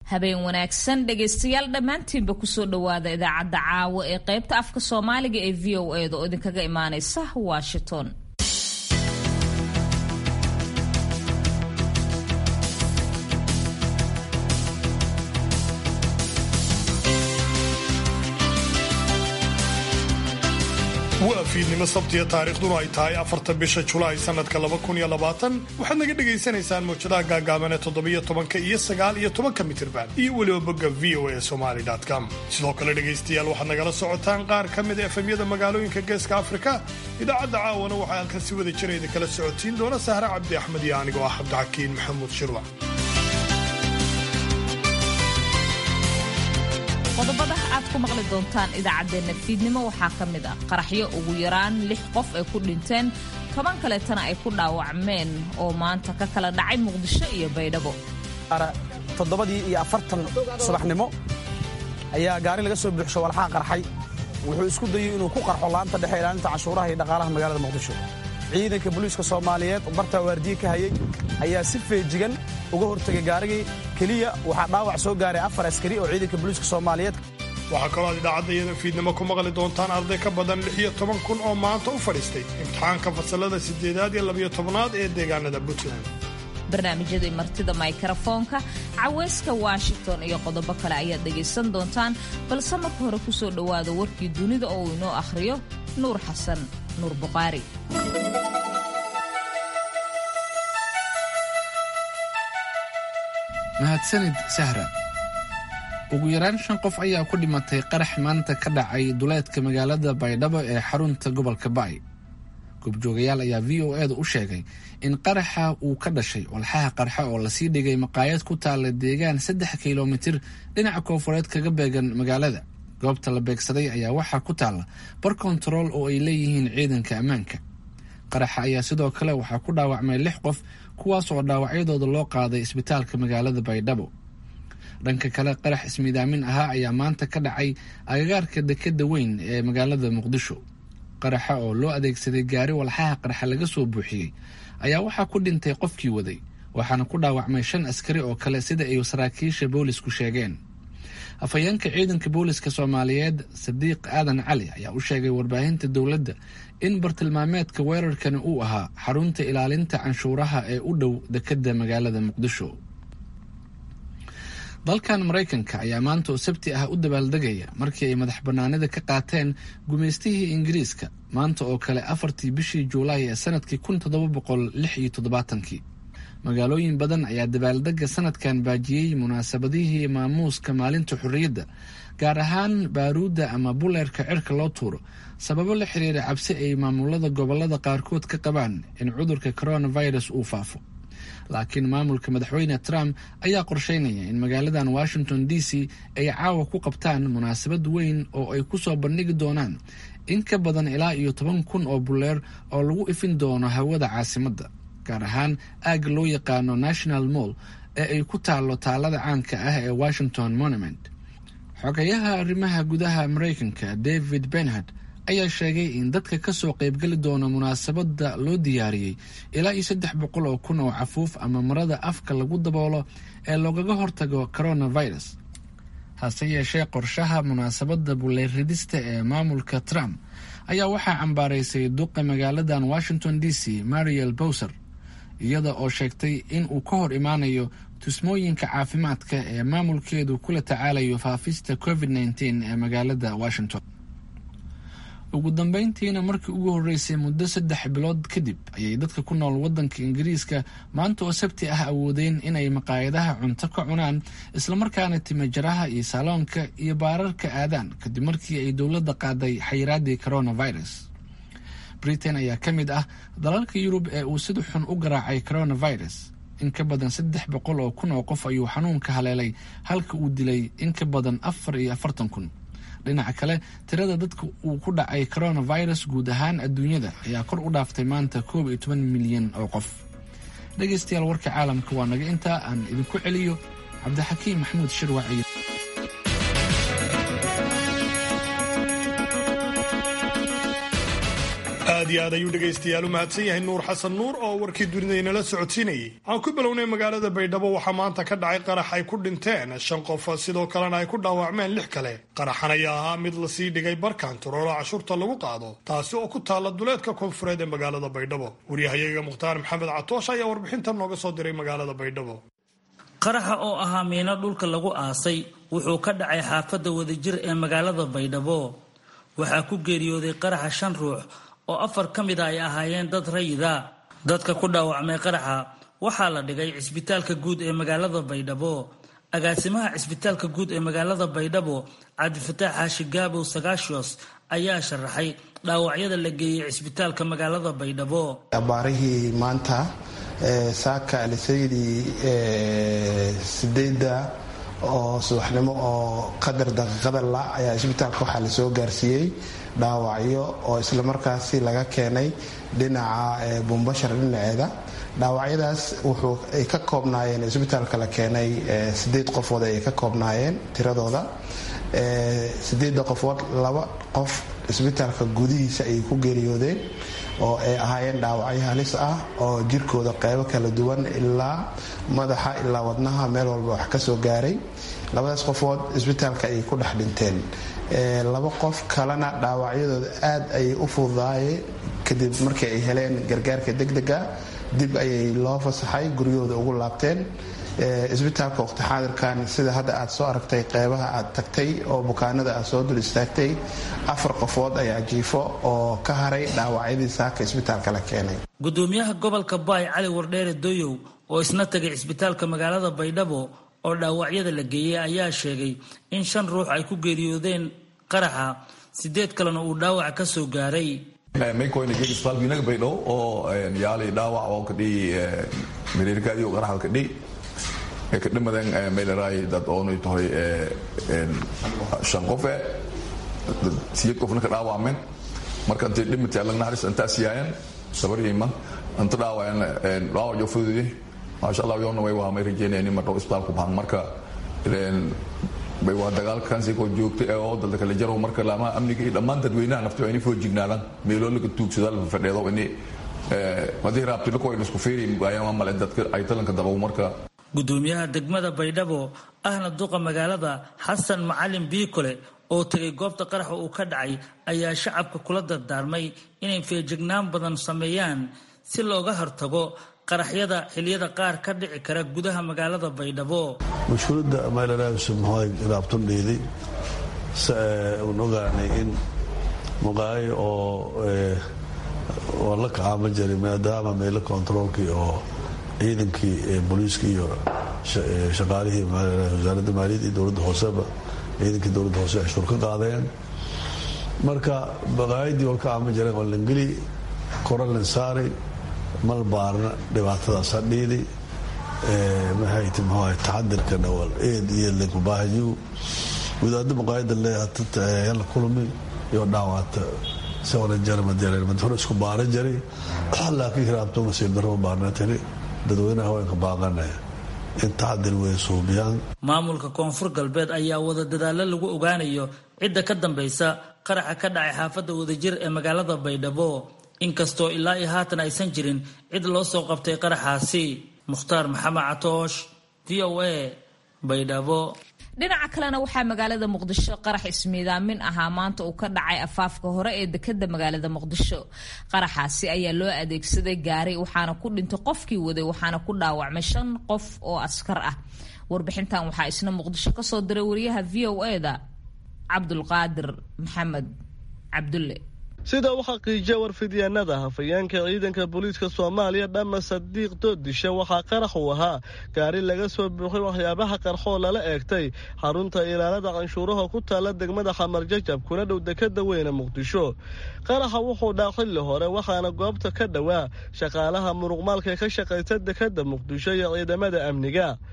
habeen wanaagsan dhegaystayaal dhammaantiinba kusoo dhowaada idaacadda caawa ee qaybta afka soomaaliga ee v o eda oo idinkaga imaaneysa washington waa fiidnimo sabtiya taariikhduna ay tahay afarta bisha julaay sanadka laba kun iyo labaatan waxaad naga dhagaysanaysaan mawjadaha gaagaaban ee toddobiyo tobanka iyo sagaal iyo tobanka mitirban iyo weliba bogga v o a somali com sidoo kale dhegaystayaal waxaad nagala socotaan qaar ka mid a efemyada magaalooyinka geeska afrika idaacadda caawana waxaa halkan si wada jirayda kala socotiin doona sahre cabdi axmed iyo anigoo ah cabdixakiin maxamuud shirwac qodobada aad ku maqli doontaan idaacaddeenna fiidnimo waxaa ka mid ah qaraxyo ugu yaraan lix qof ay ku dhinteen toban kaleetana ay ku dhaawacmeen oo maanta ka kala dhacay muqdisho iyo baydhabo toddobadii iyo afartan subaxnimo ayaa gaari laga soo buuxsho walxaha qarxay wuxuu isku dayey inuu ku qarxo laanta dhexe ilaalinta canshuuraha iyo dhaqaalaha magaalada muqdisho ciidanka booliiska soomaaliyeed oo bartaa waardiye ka hayey ayaa si feejigan uga hortegay gaarigii keliya waxaa dhaawac soo gaaray afar askari oo ciidanka booliiska soomaaliyeed waxaa kaloo aad idaacadda iyada fiidnimo ku maqli doontaan arday ka badan lix iyo toban kun oo maanta u fadhiistay imtixaanka fasalada siddeedaad iyo labiyo tobnaad ee deegaanada puntland barnaamijyadii martida maykarafoonka caweyska washington iyo qodobo kale ayaad dhegaysan doontaan balse marka hore ku soo dhowaada warkii dunida oo uu inoo akhriyo nuur xasan nuur buqaari mahadsanid sahra ugu yaraan shan qof ayaa ku dhimatay qarax maanta ka dhacay duleedka magaalada baydhabo ee xarunta gobolka ba'y goobjoogayaal ayaa v o eeda u sheegay in qaraxa uu ka dhashay walxaha qarxa oo lasii dhigay maqaayad ku taalla deegaan saddex kilomitir dhinaca koofureed kaga beegan magaalada goobta la beegsaday ayaa waxaa ku taalla bar kontarool oo ay leeyihiin ciidanka ammaanka qaraxa ayaa sidoo kale waxaa ku dhaawacmay lix qof kuwaas oo dhaawacyadooda loo qaaday isbitaalka magaalada baydhabo dhanka kale qarax ismiidaamin ahaa ayaa maanta ka dhacay agagaarka dekeda weyn ee magaalada muqdisho qaraxa oo loo adeegsaday gaari walxaha qarxa laga soo buuxiyey ayaa waxaa ku dhintay qofkii waday waxaana ku dhaawacmay shan askari oo kale sida ay saraakiisha boolisku sheegeen afhayeenka ciidanka booliska soomaaliyeed sadiiq aadan cali ayaa u sheegay warbaahinta dowladda in bartilmaameedka weerarkani uu ahaa xarunta ilaalinta canshuuraha ee u dhow dekeda magaalada muqdisho dalkan maraykanka ayaa maanta oo sabti ah u dabaaldegaya markii ay madax bannaanida ka qaateen gumaystihii ingiriiska maanta oo kale afartii bishii juulaay ee sanadkii kun toddoba boqol lix iyo toddobaatankii magaalooyin badan ayaa dabaaldega sanadkan baajiyey munaasabadihii maamuuska maalinta xorriyadda gaar ahaan baaruudda ama buleerka cirka loo tuuro sababo la xiriira cabsi ay maamulada gobolada qaarkood ka qabaan in cudurka coronavirus uu faafo laakiin maamulka madaxweyne trump ayaa qorsheynaya in magaaladan washington d c ay caawa ku qabtaan munaasabad weyn oo ay ku soo bandhigi doonaan in ka badan ilaa iyo toban kun oo buleer oo lagu ifin doono hawada caasimadda gaar ahaan aagga loo yaqaano national mall ee ay ku taallo taalada caanka ah ee washington monument xogayaha arrimaha gudaha maraykanka david benhard ayaa sheegay in dadka ka soo qaybgeli doona munaasabadda loo diyaariyey ilaa iyo saddex boqol oo kun oo cafuuf ama marada afka lagu daboolo ee loogaga hortago coronavirus hase yeeshee qorshaha munaasabadda buleeridista ee maamulka trump ayaa waxaa cambaaraysay duqa magaaladan washington d c mariel bowser iyada oo sheegtay in uu ka hor imaanayo tusmooyinka caafimaadka ee maamulkeedu kula tacaalayo faafista covid nteen ee magaalada washington ugu dambeyntiina markii ugu horreysay muddo saddex bilood kadib ayay dadka ku nool waddanka ingiriiska maanta oo sabti ah awoodeen inay maqaayadaha cunto ka cunaan islamarkaana timajaraha iyo saaloonka iyo baararka aadaan kadib markii ay dowladda qaaday xayiraaddii coronavirus britain ayaa ka mid ah dalalka yurub ee uu sida xun u garaacay coronavirus in ka badan saddex boqol oo kun oo qof ayuu xanuunka haleelay halka uu dilay in ka badan afar iyo afartan kun dhinaca kale tirada dadka uu ku dhacay coronavirus guud ahaan adduunyada ayaa kor u dhaaftay maanta koob iyo toban milyan oo qof dhegaystayaal warka caalamka waa naga intaa aan idinku celiyo cabdixakiim maxamuud shirwac iyo aad aad iyo aad ayuu dhegaystayaal u mahadsan yahay nuur xasan nuur oo warkii dunidaynala socodsiinayay aan ku bilownay magaalada baydhabo waxaa maanta ka dhacay qarax ay ku dhinteen shan qof sidoo kalena ay ku dhaawacmeen lix kale qaraxan ayaa ahaa mid lasii dhigay barkantaroolo cashuurta lagu qaado taasi oo ku taalla duleedka koonfureed ee magaalada baydhabo waryahayaga mukhtaar maxamed catoosh ayaa warbixintan nooga soo diray magaalada baydhabo qaraxa oo ahaa miino dhulka lagu aasay wuxuu ka dhacay xaafadda wadajir ee magaalada baydhabo waxaa ku geeriyooday qaraxa shan ruux oo afar ka mid a ay ahaayeen dad rayida dadka ku dhaawacmay qaraxa waxaa la dhigay cisbitaalka guud ee magaalada baydhabo agaasimaha cisbitaalka guud ee magaalada baydhabo cabdifataax xaashi gaabow sagaashios ayaa sharaxay dhaawacyada la geeyey cisbitaalka magaalada baydhabo abaarihii maanta saaka alisaydi sideedda oo subaxnimo oo qadar daqiiqada la ayaa isbitaalka waxaa lasoo gaarsiiyey dhaawacyo oo islamarkaasi laga keenay dhinaca buumbashar dhinaceeda dhaawacyadaas wuxuu ay ka koobnaayeen isbitaalka la keenay sideed qofood ay ka koobnaayeen tiradooda sideedda qofood laba qof isbitaalka gudihiisa ay ku geeriyoodeen oo ay ahaayeen dhaawacyo halis ah oo jirkooda qeybo kala duwan ilaa madaxa ilaa wadnaha meel walba wax ka soo gaaray labadaas qofood isbitaalka ayay ku dhex dhinteen laba qof kalena dhaawacyadooda aad ayay u fududaayeen kadib markii ay heleen gargaarka degdega dib ayay loo fasaxay guryahooda ugu laabteen isbitaalka waqti xaadirkan sida hadda aad soo aragtay qeybaha aad tagtay oo bukaanada aad soo dul istaagtay afar qofood ayaa jiifo oo ka haray dhaawacyadii saaka isbitaalka la keenay gudoomiyaha gobolka baay cali wardheere doyow oo isna tagay cisbitaalka magaalada baydhabo oo dhaawacyada la geeyey ayaa sheegay in shan ruux ay ku geeriyoodeen qaraxa sideed kalena uu dhaawac ka soo gaaray maykoyna geeg isbitaalkiinaga baydhabo oo yaali dhaawac oo kadhiyi mireerkaadiyo qaraxa kadhiy ka dhimadeen meelaraay dad oonay tahay shan qofe siyad qofna ka dhaawacmeen marka intay dhimatay allag naxariis intaas yaayeen sabariyayma inta dhaawaceen dhaawac joo fudude maasha allah yoona way waa may rajeynayaan in marnabo isbitaalku bahan marka bay waa dagaalkansi koo joogtay oo dalda kala jarow marka laamaha amniga iyo dhammaan dadweynaha nafti waa inay foojignaadaan meeloo laga tuugsada la fadheedo ini haddii raabtilo kuwa isku fiiri ayaan male dadka ay talanka dabow marka gudoomiyaha degmada baydhabo ahna duqa magaalada xasan macalin biikole oo tegay goobta qaraxa uu ka dhacay ayaa shacabka kula dardaarmay inay feejignaan badan sameeyaan si looga hortago qaraxyada xiliyada qaar ka dhici kara gudaha magaalada baydhabo mashhuuladda maylaraabsumhoy raabtun dhiiday un ogaanay in muqaayo oo oo la kacaama jiray maadaama meelo kontaroolkii oo ciidankii booliiska iyo shaqaalihii wasaaradda maaliyadda iyo dowladda hooseba ciidankii dowladda hoose cashuur ka qaadeen marka baqaayadii oo ka caama jireen waa langeli koralan saaray mal baarna dhibaatadaas ha dhiidi maxayti muxuu taxadirkana wal eed iyo lenkubaahayu wadaadda maqaayadda leeyahay la kulmi iyo dhaawata sawna jarmadeer hore isku baara jiray laakiin hiraabto nasiib darro baarna tiri dadweynaha haweenka baaqanaya in taxadir wey suubiyaan maamulka koonfur galbeed ayaa wada dadaallo lagu ogaanayo cidda ka dambaysa qaraxa ka dhacay xaafadda wadajir ee magaalada baydhabo inkastoo ilaa iyo haatan aysan jirin cid loo soo qabtay qaraxaasi mukhtaar maxamed catoosh v o a baydhabo dhinaca kalena waxaa magaalada muqdisho qarax ismiidaamin ahaa maanta uu ka dhacay afaafka hore ee dekada magaalada muqdisho qaraxaasi ayaa loo adeegsaday gaari waxaana ku dhintay qofkii waday waxaana ku dhaawacmay shan qof oo askar ah warbixintan waxaa isna muqdisho kasoo diray wariyaha v o eda cabdulqaadir maxamed cabdulle sida u xaqiijiya warfidyaanada hafayeenka ciidanka booliiska soomaaliya dhama sadiiq doodisha waxaa qarax uu ahaa gaari laga soo buuxay waxyaabaha qarxoo lala eegtay xarunta ilaalada canshuuraha ku taalla degmada xamarjajab kuna dhow dekada weyne muqdisho qaraxa wuxuu dhaa xilli hore waxaana goobta ka dhowaa shaqaalaha muruqmaalka ka shaqaysa dekada muqdisho iyo ciidamada amniga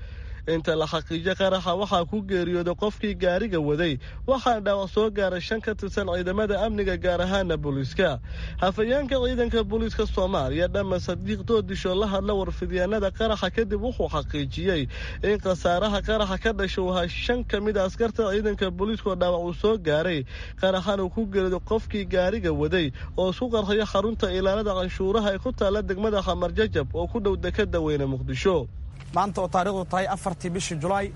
inta la xaqiijo qaraxa waxaa ku geeriyooday qofkii gaariga waday waxaana dhaawac soo gaaray shan ka tirsan ciidamada amniga gaar ahaana booliiska hafayeenka ciidanka booliiska soomaaliya dhamma sadiiq doodisho la hadla warfidyaanada qaraxa kadib wuxuu xaqiijiyey in khasaaraha qaraxa ka dhasha uu ahaa shan ka mid a askarta ciidanka booliiskoo dhaawac uu soo gaaray qaraxan uu ku geerido qofkii gaariga waday oo isku qarxayo xarunta ilaalada canshuuraha ee ku taalla degmada xamarjajab oo ku dhow dekada weyne muqdisho maanta oo taarikhdu tahay afartii bishii julaay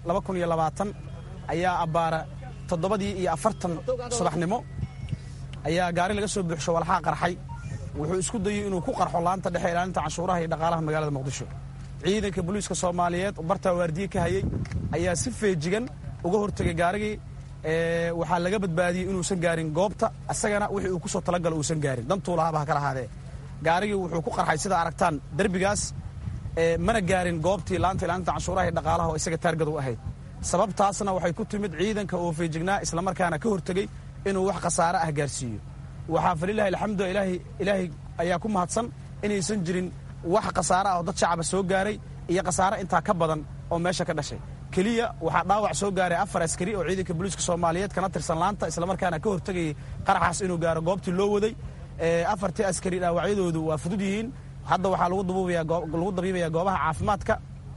ayaa abbaara toddobadii iyo afartan subaxnimo ayaa gaari laga soo buuxsho walxaa qarxay wuxuu isku dayey inuu ku qarxo laanta dhexe ilaalinta canshuuraha iyo dhaqaalaha magaalada muqdisho ciidanka booliiska soomaaliyeed oo bartaa waardiye ka hayey ayaa si feejigan uga hortegay gaarigii waxaa laga badbaadiyey inuusan gaarin goobta isagana wixii uu kusoo talagalo uusan gaarin dantuu lahaaba ha kala ahaadee gaarigii wuxuu ku qarxay sida aragtaan derbigaas mana gaarin goobtii laanta ilaalinta canshuuraha iyo dhaqaalaha oo isaga taargad u ahayd sababtaasna waxay ku timid ciidanka oo feejignaa islamarkaana ka hortegey inuu wax khasaare ah gaarsiiyo waxaa falilahi alxamdu ilaahay ayaa ku mahadsan inaysan jirin wax khasaare ah oo dad shacaba soo gaaray iyo khasaare intaa ka badan oo meesha ka dhashay keliya waxaa dhaawac soo gaaray afar askari oo ciidanka booliiska soomaaliyeed kana tirsan laanta islamarkaana ka hortegayay qaraxaas inuu gaaro goobtii loo waday afartii askari dhaawacyadoodu waa fudud yihiin hadda waxaa lagu dabiibayaa goobaha caafimaadka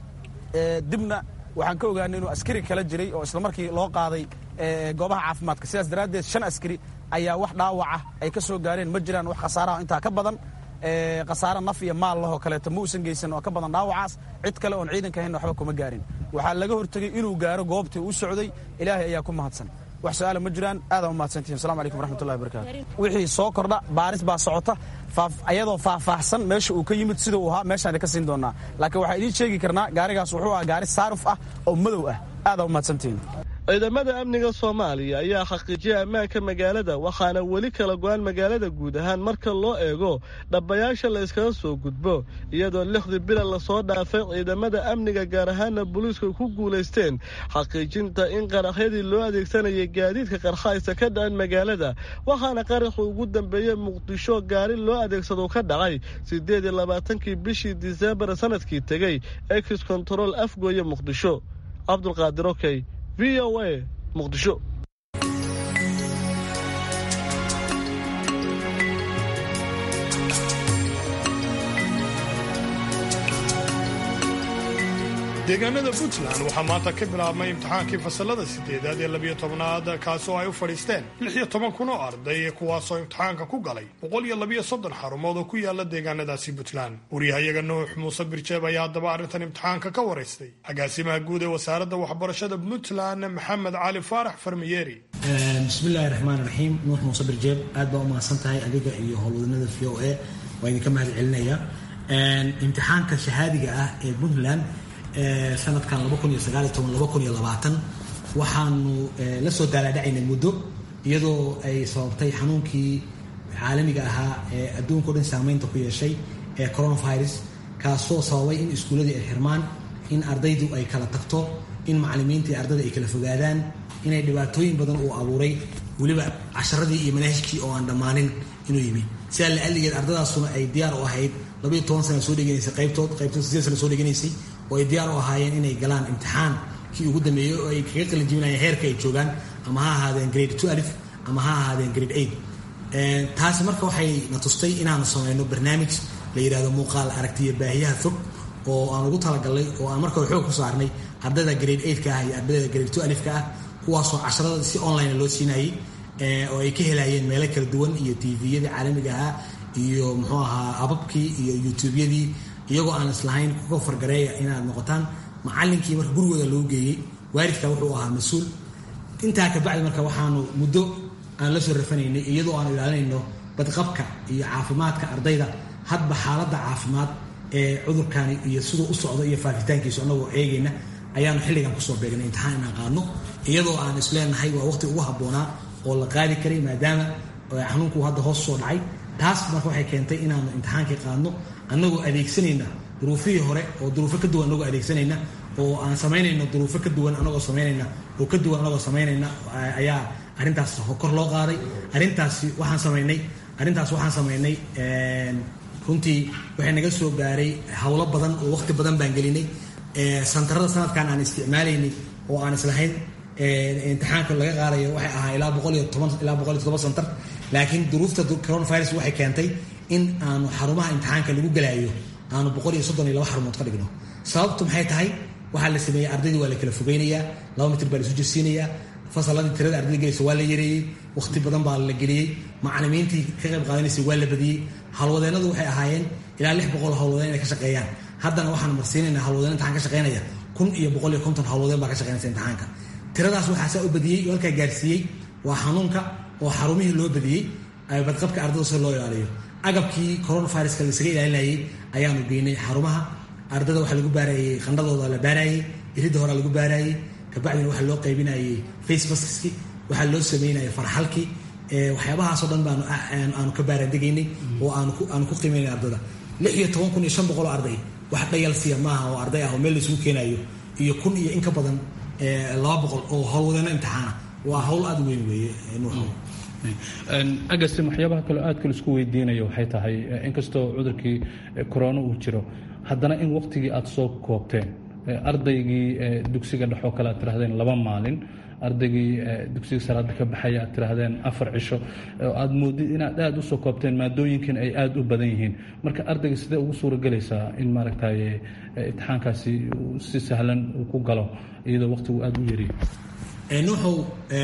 dibna waxaan ka ogaanay inuu askari kala jiray oo islamarkii loo qaaday goobaha caafimaadka sidaas daraaddeed shan askari ayaa wax dhaawaca ay ka soo gaareen ma jiraan wax khasaaraha intaa ka badan khasaare naf iyo maal lahoo kaleeto ma uusan geysan oo ka badan dhaawacaas cid kale oon ciidanka ahayn waxba kuma gaarin waxaa laga hortegey inuu gaaro goobtii uu socday ilaahay ayaa ku mahadsan wax su-aala ma jiraan aadaan u mahadsantihin assalamu alaikum waraxmatullahi wabarakatu wixii soo kordha baaris baa socota ayadoo faahfaahsan meesha uu ka yimid sida uu ahaa meeshaan ka siin doonaa laakiin waxaa idiin sheegi karnaa gaarigaas wuxuu ahaa gaari saaruf ah oo madow ah aadaan u mahadsantihin ciidamada amniga soomaaliya ayaa xaqiijiyay ammaanka magaalada waxaana weli kala go-aan magaalada guud ahaan marka loo eego dhabbayaasha la yskaga soo gudbo iyadoo lixdii bila lasoo dhaafay ciidamada amniga gaar ahaana booliisku ku guulaysteen xaqiijinta in qaraxyadii loo adeegsanayay gaadiidka qarxaysa ka dhacin magaalada waxaana qaraxu ugu dambeeyey muqdisho gaari loo adeegsado ka dhacay siddeed iyo labaatankii bishii disembar sanadkii tegey ex control afgooye muqdisho cabdulqaadir okey v o a muqdisho deegaanada puntland waxaa maanta ka bilaabmay imtixaankii fasalada sideedaad ee labiyo tobnaad kaasoo ay u fadhiisteen lix iyo toban kun oo arday kuwaasoo imtixaanka ku galay boqol iyo labiyo soddon xarumood oo ku yaala deegaanadaasi puntland waryahayaga nuux muuse birjeeb ayaa haddaba arrintan imtixaanka ka waraystay agaasimaha guud ee wasaaradda waxbarashada puntland maxamed cali faarax farmiyeeri bismillahi raxmaan raxiim nuux muuse birjeeb aad baa u mahadsan tahay adiga iyo howlwadanada v o a waa idinka mahad celinaya imtixaanka shahaadiga ah ee puntland sanadkan waxaanu la soo daalaadhacaynay muddo iyadoo ay sababtay xanuunkii caalamiga ahaa ee adduunka o dhan saamaynta ku yeeshay ee coronavirus kaasoo sababay in iskuulladii ay xirmaan in ardaydu ay kala tagto in macallimiinta iyo ardayda ay kala fogaadaan inay dhibaatooyin badan uu abuuray weliba casharadii iyo manaahijkii oo aan dhammaanin inuu yimid sidaa la'alligeed ardadaasuna ay diyaar u ahayd labayo toban sana soo dheganaysay qaybtood qaybtood sideed sana soo dheganaysay oo ay diyaar u ahaayeen inay galaan imtixaan kii ugu dambeeyey oo ay kaga qalin jibinayeen heerka ay joogaan ama ha ahaadeen grade two alif ama ha ahaadeen grade eight taasi marka waxay na tustay inaanu samayno barnaamij la yidhahdo muuqaal aragtiya baahiyaha fog oo aan ugu talagalnay oo aan marka xoog ku saarnay ardayda grade eight ka ah iyo ardayda grade two alif ka ah kuwaasoo casharada si online loo siinayay oo ay ka helayeen meelo kala duwan iyo tviyadii caalamiga ahaa iyo muxuu ahaa ababkii iyo youtubeyadii iyagoo aan islahayn kuga fargareeya inaad noqotaan macallinkii marka gurigooda loo geeyey waalidka wuxuu ahaa mas-uul intaa kabacdi marka waxaanu muddo aan la soo rafanaynay iyadoo aanu ilaalinayno badqabka iyo caafimaadka ardayda hadba xaaladda caafimaad ee cudurkani iyo siduu u socdo iyo faafitaankiisu annagoo eegayna ayaanu xilligan kusoo beegnay imtixaan inaan qaadno iyadoo aan isleenahay waa waqti ugu habboonaa oo la qaadi karay maadaama xanuunku hadda hoos soo dhacay taas marka waxay keentay inaanu imtixaankii qaadno annagoo adeegsanayna duruufihii hore oo duruufo ka duwan anagoo adeegsanayna oo aan samaynayno duruufo ka duwan anagoo samaynayna oo ka duwan anagoo samaynayna ayaa arrintaas kor loo qaaday arrintaasi waxaan samaynay arrintaas waxaan samaynay runtii waxay naga soo gaaray howlo badan oo waqti badan baan gelinay santarada sanadkan aan isticmaalaynay oo aan islahayn imtixaanka laga qaadayo waxay ahaa ilaa boqol iyo toban ilaa boqol iyo todoba santar laakiin duruufta coronavirus waxay keentay in aanu xarumaha imtixaanka lagu galaayo aanu boqol iyo soddon iyo laba xarumood ka dhigno sababtu maxay tahay waxaa la sameeyey ardaydii waa la kala fogeynayaa laba mitir baa la isu jirsiinayaa fasaladii tirada ardayda gelaysa waa la yareeyey wakhti badan baa la geliyey macalimiintii ka qayb qaadanaysay waa la badiyey howlwadeennadu waxay ahaayeen ilaa lix boqol howlwadeen inay ka shaqeeyaan haddana waxaan marsiinaynaa howlwadeen imtixaan ka shaqeynaya kun iyo boqol iyo konton howlwadeen baa ka shaqeynaysa imtixaanka tiradaas waxaa saa u badiyey oo halkaa gaarsiiyey waa xanuunka oo xarumihii loo badiyey badqabka ardayda si loo ilaaliyo agabkii coronaviruska laisaga ilaalinayay ayaanu geynay xarumaha ardayda waxaa lagu baarayey qandhadooda la baarayey iridda horaa lagu baarayey kabacdina waxaa loo qaybinayay facemaski waxaa loo sameynayay farxalkii waxyaabahaasoo dhan baanu aanu ka baaraandegaynay oo aanu ku qiimaynay ardayda lix iyo toban kun iyo shan boqol oo arday wax dhayalsiya maaha oo arday ah oo meel laisugu keenayo iyo kun iyo in ka badan laba boqol oo howlwadeeno imtixaana waa howl aada weyn weeye nuuxo agasim waxyaabaha kaleo aadka laisku weydiinayo waxay tahay inkastoo cudurkii corona uu jiro haddana in waqtigii aada soo koobteen ardaygii dugsiga dhexoo kale aad tirahdeen laba maalin ardaygii dugsiga salaada ka baxaya aad tirahdeen afar cisho oo aad moodid inaad aada usoo koobteen maadooyinkan ay aada u badan yihiin marka ardayga sidee ugu suuragelaysaa in maaragtay imtixaankaasi si sahlan uu ku galo iyadoo waqtigu aada u yariyo nuuxow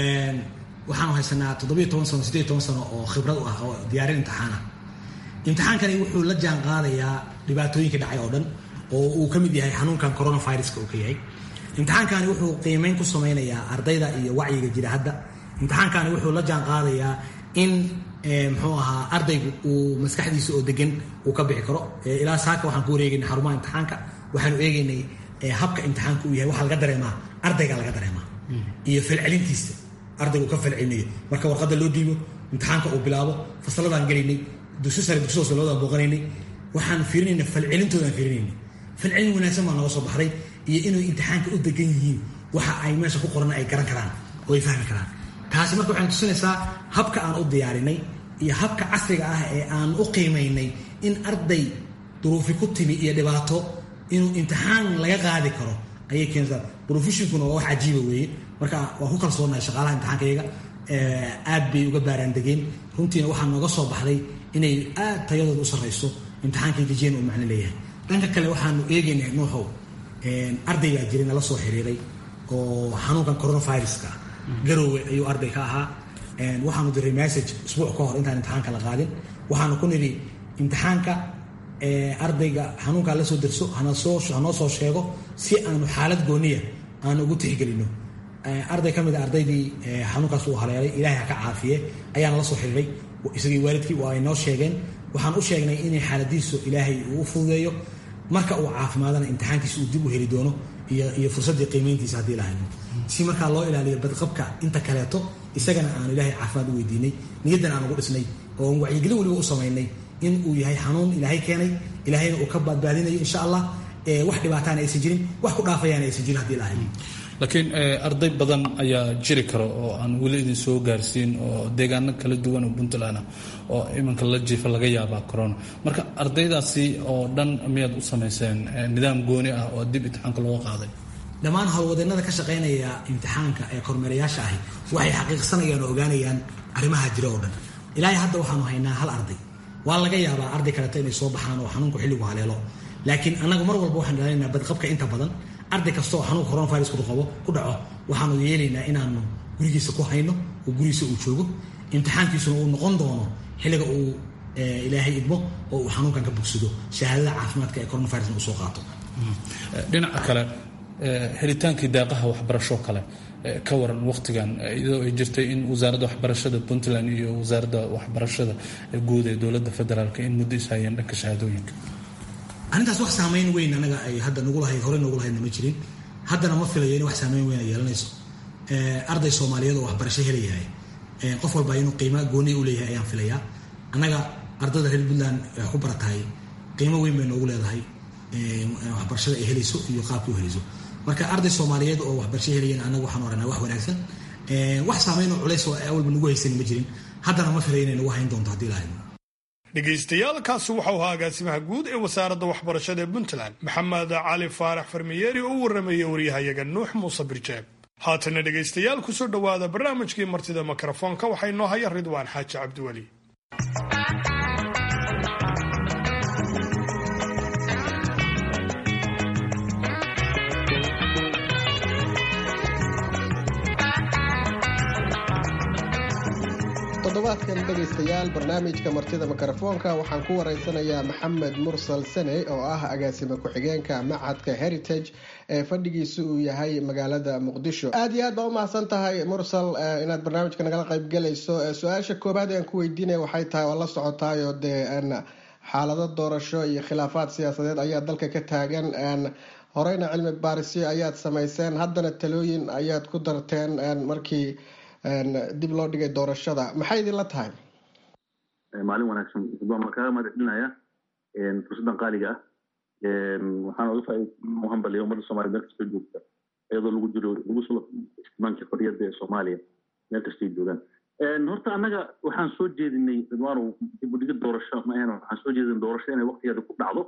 waxaanu haysanaa toddobiyo toban sano sideed toban sano oo khibrad u ah oo diyaarin imtixaana imtixaankani wuxuu la jaan qaadayaa dhibaatooyinka dhacay oo dhan oo uu ka mid yahay xanuunkan coronaviruska uu ka yahay imtixaankani wuxuu qiimeyn ku samaynayaa ardayda iyo wacyiga jira hadda imtixaankani wuxuu la jaan qaadayaa in muxuu ahaa ardaygu uu maskaxdiisa oo degan uu ka bixi karo ilaa saaka waxaan ku wareegaynay xarumaha imtixaanka waxaanu eegaynay habka imtixaanka uu yahay waxaa laga dareemaa ardayga laga dareemaa iyo falcelintiisa ardaygu ka falcelinayo marka warqadda loo dhiibo imtixaanka uu bilaabo fasaladaan gelaynay dugsi sare dugsi hoose labadaan booqanaynay waxaan fiirinayna falcelintoodaan fiirinayna falcelin wanaagsan baa nooga soo baxday iyo inay imtixaanka u degan yihiin waxa ay meesha ku qoran ay garan karaan oo ay fahmi karaan taasi marka waxaan tusinaysaa habka aan u diyaarinay iyo habka casriga ah ee aan u qiimaynay in arday duruufi ku timi iyo dhibaato inuu imtixaan laga qaadi karo ayay keenaysaa professionkuna waa wax cajiiba weeye marka waan ku kalsoonahay shaqaalaha imtixaankayaga aad bay uga baaraan degeen runtiina waxaa nooga soo baxday inay aad tayadooda u sarrayso imtixaankay dejiyeen uu macno leeyahay dhanka kale waxaanu eegaynaa nuuxow arday baa jiray nala soo xiriiray oo xanuunkan coronaviruska garoowe ayuu arday ka ahaa waxaanu diray message isbuuc ka hor intaan imtixaanka la qaadin waxaanu ku nidhi imtixaanka ardayga xanuunkaa la soo derso hanoo soo sheego si aanu xaalad gooniya aanu ugu tixgelino arday ka mid a ardaydii xanuunkaas uu haleelay ilaahay ha ka caafiye ayaana la soo xiriiray isagii waalidkii waa ay noo sheegeen waxaan u sheegnay inay xaaladiisu ilaahay uu u fududeeyo marka uu caafimaadana imtixaankiisa uu dib u heli doono iyo fursaddii qiimayntiisa haddii lahayno si markaa loo ilaaliyo badqabka inta kaleeto isagana aanu ilaahay caafimaad u weydiinay niyaddan aan ugu dhisnay oo wacyigelin weliba u samaynay in uu yahay xanuun ilaahay keenay ilaahayna uu ka badbaadinayo insha allah wax dhibaataana aysan jirin wax ku dhaafayaana aysan jirin haddii lahayn laakiin arday badan ayaa jiri kara oo aan weli idin soo gaarsiin oo deegaano kala duwan oo puntland ah oo iminka la jiifa laga yaabaa corona marka ardaydaasi oo dhan miyaad u samayseen nidaam gooni ah oo dib imtixaanka looga qaaday dhammaan howlwadeennada ka shaqaynaya imtixaanka ee kormeerayaasha ahi waxay xaqiiqsanayaan oo ogaanayaan arrimaha jira oo dhan ilaahay hadda waxaanu haynaa hal arday waa laga yaabaa arday kaleeto inay soo baxaan oo xanuunku xilligu haleelo laakiin annagu mar walba waxaan ilaalinaynaa badqabka inta badan arday kasta oo xanuunka coronavirus qabo ku dhaco waxaanu yeelaynaa inaanu gurigiisa ku hayno oo gurigiisa uu joogo imtixaankiisuna uu noqon doono xilliga uu ilaahay idmo oo uu xanuunkan ka bogsado shahaadada caafimaadka ee coronavirusna uu soo qaato dhinaca kale helitaankii daaqaha waxbarasho kale ka waran waqtigan iyadoo ay jirtay in wasaaradda waxbarashada puntland iyo wasaaradda waxbarashada guud ee dowladda federaalk in muddo ishayeen dhanka shahaadooyinka arrintaas wax saamayn weyn anaga ay hadda nagu lahayd horey nagu lahaydna ma jirin haddana ma filayo in wax saamayn weyn ay yeelanayso arday soomaaliyeed oo waxbarasho helayahay qof walba inuu qiimo gooni u leeyahay ayaan filayaa annaga ardayda reer puntland wax ku baratahay qiimo weyn bay noogu leedahay waxbarashada ay helayso iyo qaabka u helayso marka arday soomaaliyeed oo waxbarasho helayeen annaga waxaan oranaa wax wanaagsan wax saamayn oo culays oo awalba nagu haysan ma jirin haddana ma filayo inay nagu hayn doonto haddii lahayd dhegaystayaaalkaasi waxau ahaa agaasimaha guud ee wasaaradda waxbarashada ee puntland maxamed cali faarax farmiyeeri oo u warrameeyey waryahayaga nuux muuse birjeeb haatana dhegaystayaal kusoo dhowaada barnaamijkii martida mikrofoonka waxaa inoo haya ridwaan xaaji cabdiweli toddobaadkan dhegaystayaal barnaamijka martida mikrofoonka waxaan ku waraysanayaa maxamed mursal sene oo ah agaasime ku-xigeenka macadka heritage ee fadhigiisa uu yahay magaalada muqdisho aada iyo aad baa umahadsan tahay mursal inaad barnaamijka nagala qaybgalayso su-aasha koobaad aan ku weydiinaya waxay tahay oo la socotaayo dee xaalado doorasho iyo khilaafaad siyaasadeed ayaa dalka ka taagan horeyna cilmi baarisyo ayaad samayseen haddana talooyin ayaad ku darteen markii dib loo dhigay doorashada maxay idinla tahay maalin wanaagsan waan kaaga mahad celinaya fursaddan qaaliga ah waxaan oga faa hambaliya ummadda soomaliya meel kastoo joogta iyadoo lagu jiro lagu soo imaanka xorriyadda ee soomaaliya meel kastay joogaan horta annaga waxaan soo jeedinay ridwaanow dib u dhigid doorasho ma ahan waxaan soo jeedinay doorasho inay waktigeeda ku dhacdo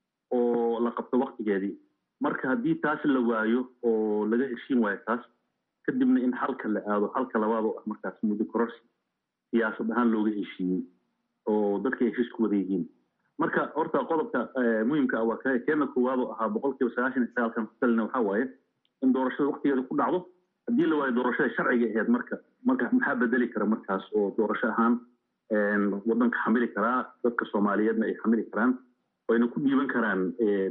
oo la qabto waktigeedii marka haddii taas la waayo oo laga heshiin waayo taas kadibna in xalka la aado xalka labaad oo ah markaas muddo kororsi siyaasad ahaan looga heshiiyey oo dadka ay heshiis ku wada yihiin marka horta qodobka muhiimka ah waa keena koowaad oo ahaa boqolkiiba sagaashan iyo sagaalkan ku talina waxaa waaye in doorashada waktigeeda ku dhacdo haddii la waayo doorashada sharciga ahayd marka marka maxaa bedeli kara markaas oo doorasho ahaan waddanka xamili karaa dadka soomaaliyeedna ay xamili karaan wayna ku dhiiban karaan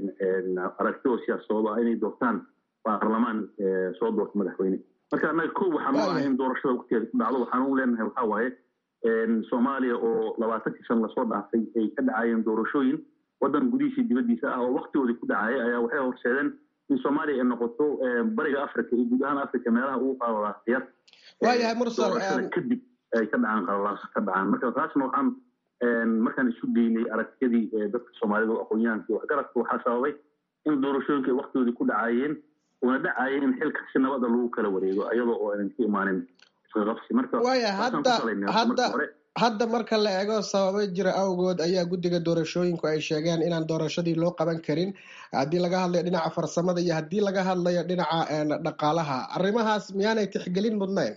aragti oo siyaasadooda ah inay doortaan baarlamaan soo doorta madaxweyne marka annaga ko waxaan u ahay in doorashada waktigeeda ku dhacdo waxaan u leenahay waxaa waaye soomaaliya oo labaatankii san lasoo dhaafay ay ka dhacayeen doorashooyin waddan gudihiisii dibaddiisa ah oo waktigoodii ku dhacaya ayaa waxay horseedeen in soomaaliya ay noqoto bariga africa iyo guud ahaan africa meelaha ugu qaadadaasiyad waayahay mursal kadib ay ka dhacaan qalalaas ka dhacaan marka taasna waxaan markaan isu geynay aragtiyadii dadka soomaalida oo aqoon-yahanka iyo waxgaradka waxaa sababay in doorashooyinka ay waktigoodii ku dhacayeen una dhacayeen in xilka si nabada lagu kala wareego iyadoo oo aynan ka imaanin isqaqabsi marka waaya hadda hadda hadda marka la eego sababo jira awgood ayaa guddiga doorashooyinku ay sheegeen inaan doorashadii loo qaban karin haddii laga hadlayo dhinaca farsamada iyo haddii laga hadlayo dhinaca dhaqaalaha arrimahaas miyaanay tixgelin mudnayn